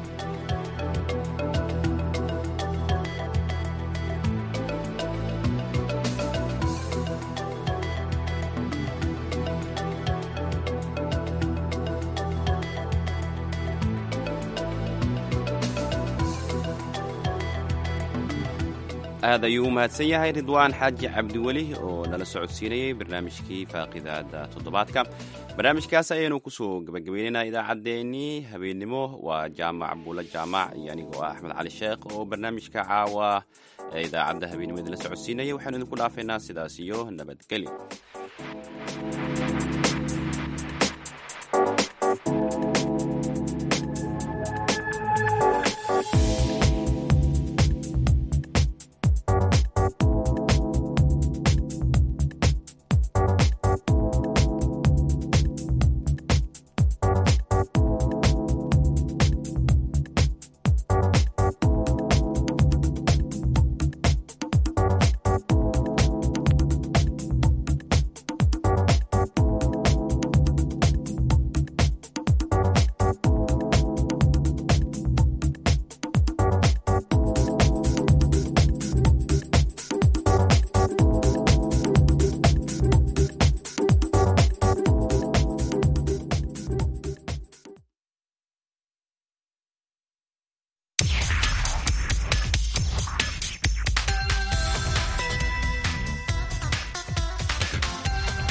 aad ayuu u mahadsan yahay ridwaan xaaji cabdiweli oo nala socodsiinayey barnaamijkii faaqidaada toddobaadka barnaamijkaas ayaynu kusoo gebagabaynaynaa idaacaddeenii habeennimo waa jaamac buulo jaamac iyo anigoo ah axmed cali sheekh oo barnaamijka caawa ee idaacadda habeennimo idinla socodsiinaya waxaanu idinku dhaafaynaa sidaas iyo nabadgelyo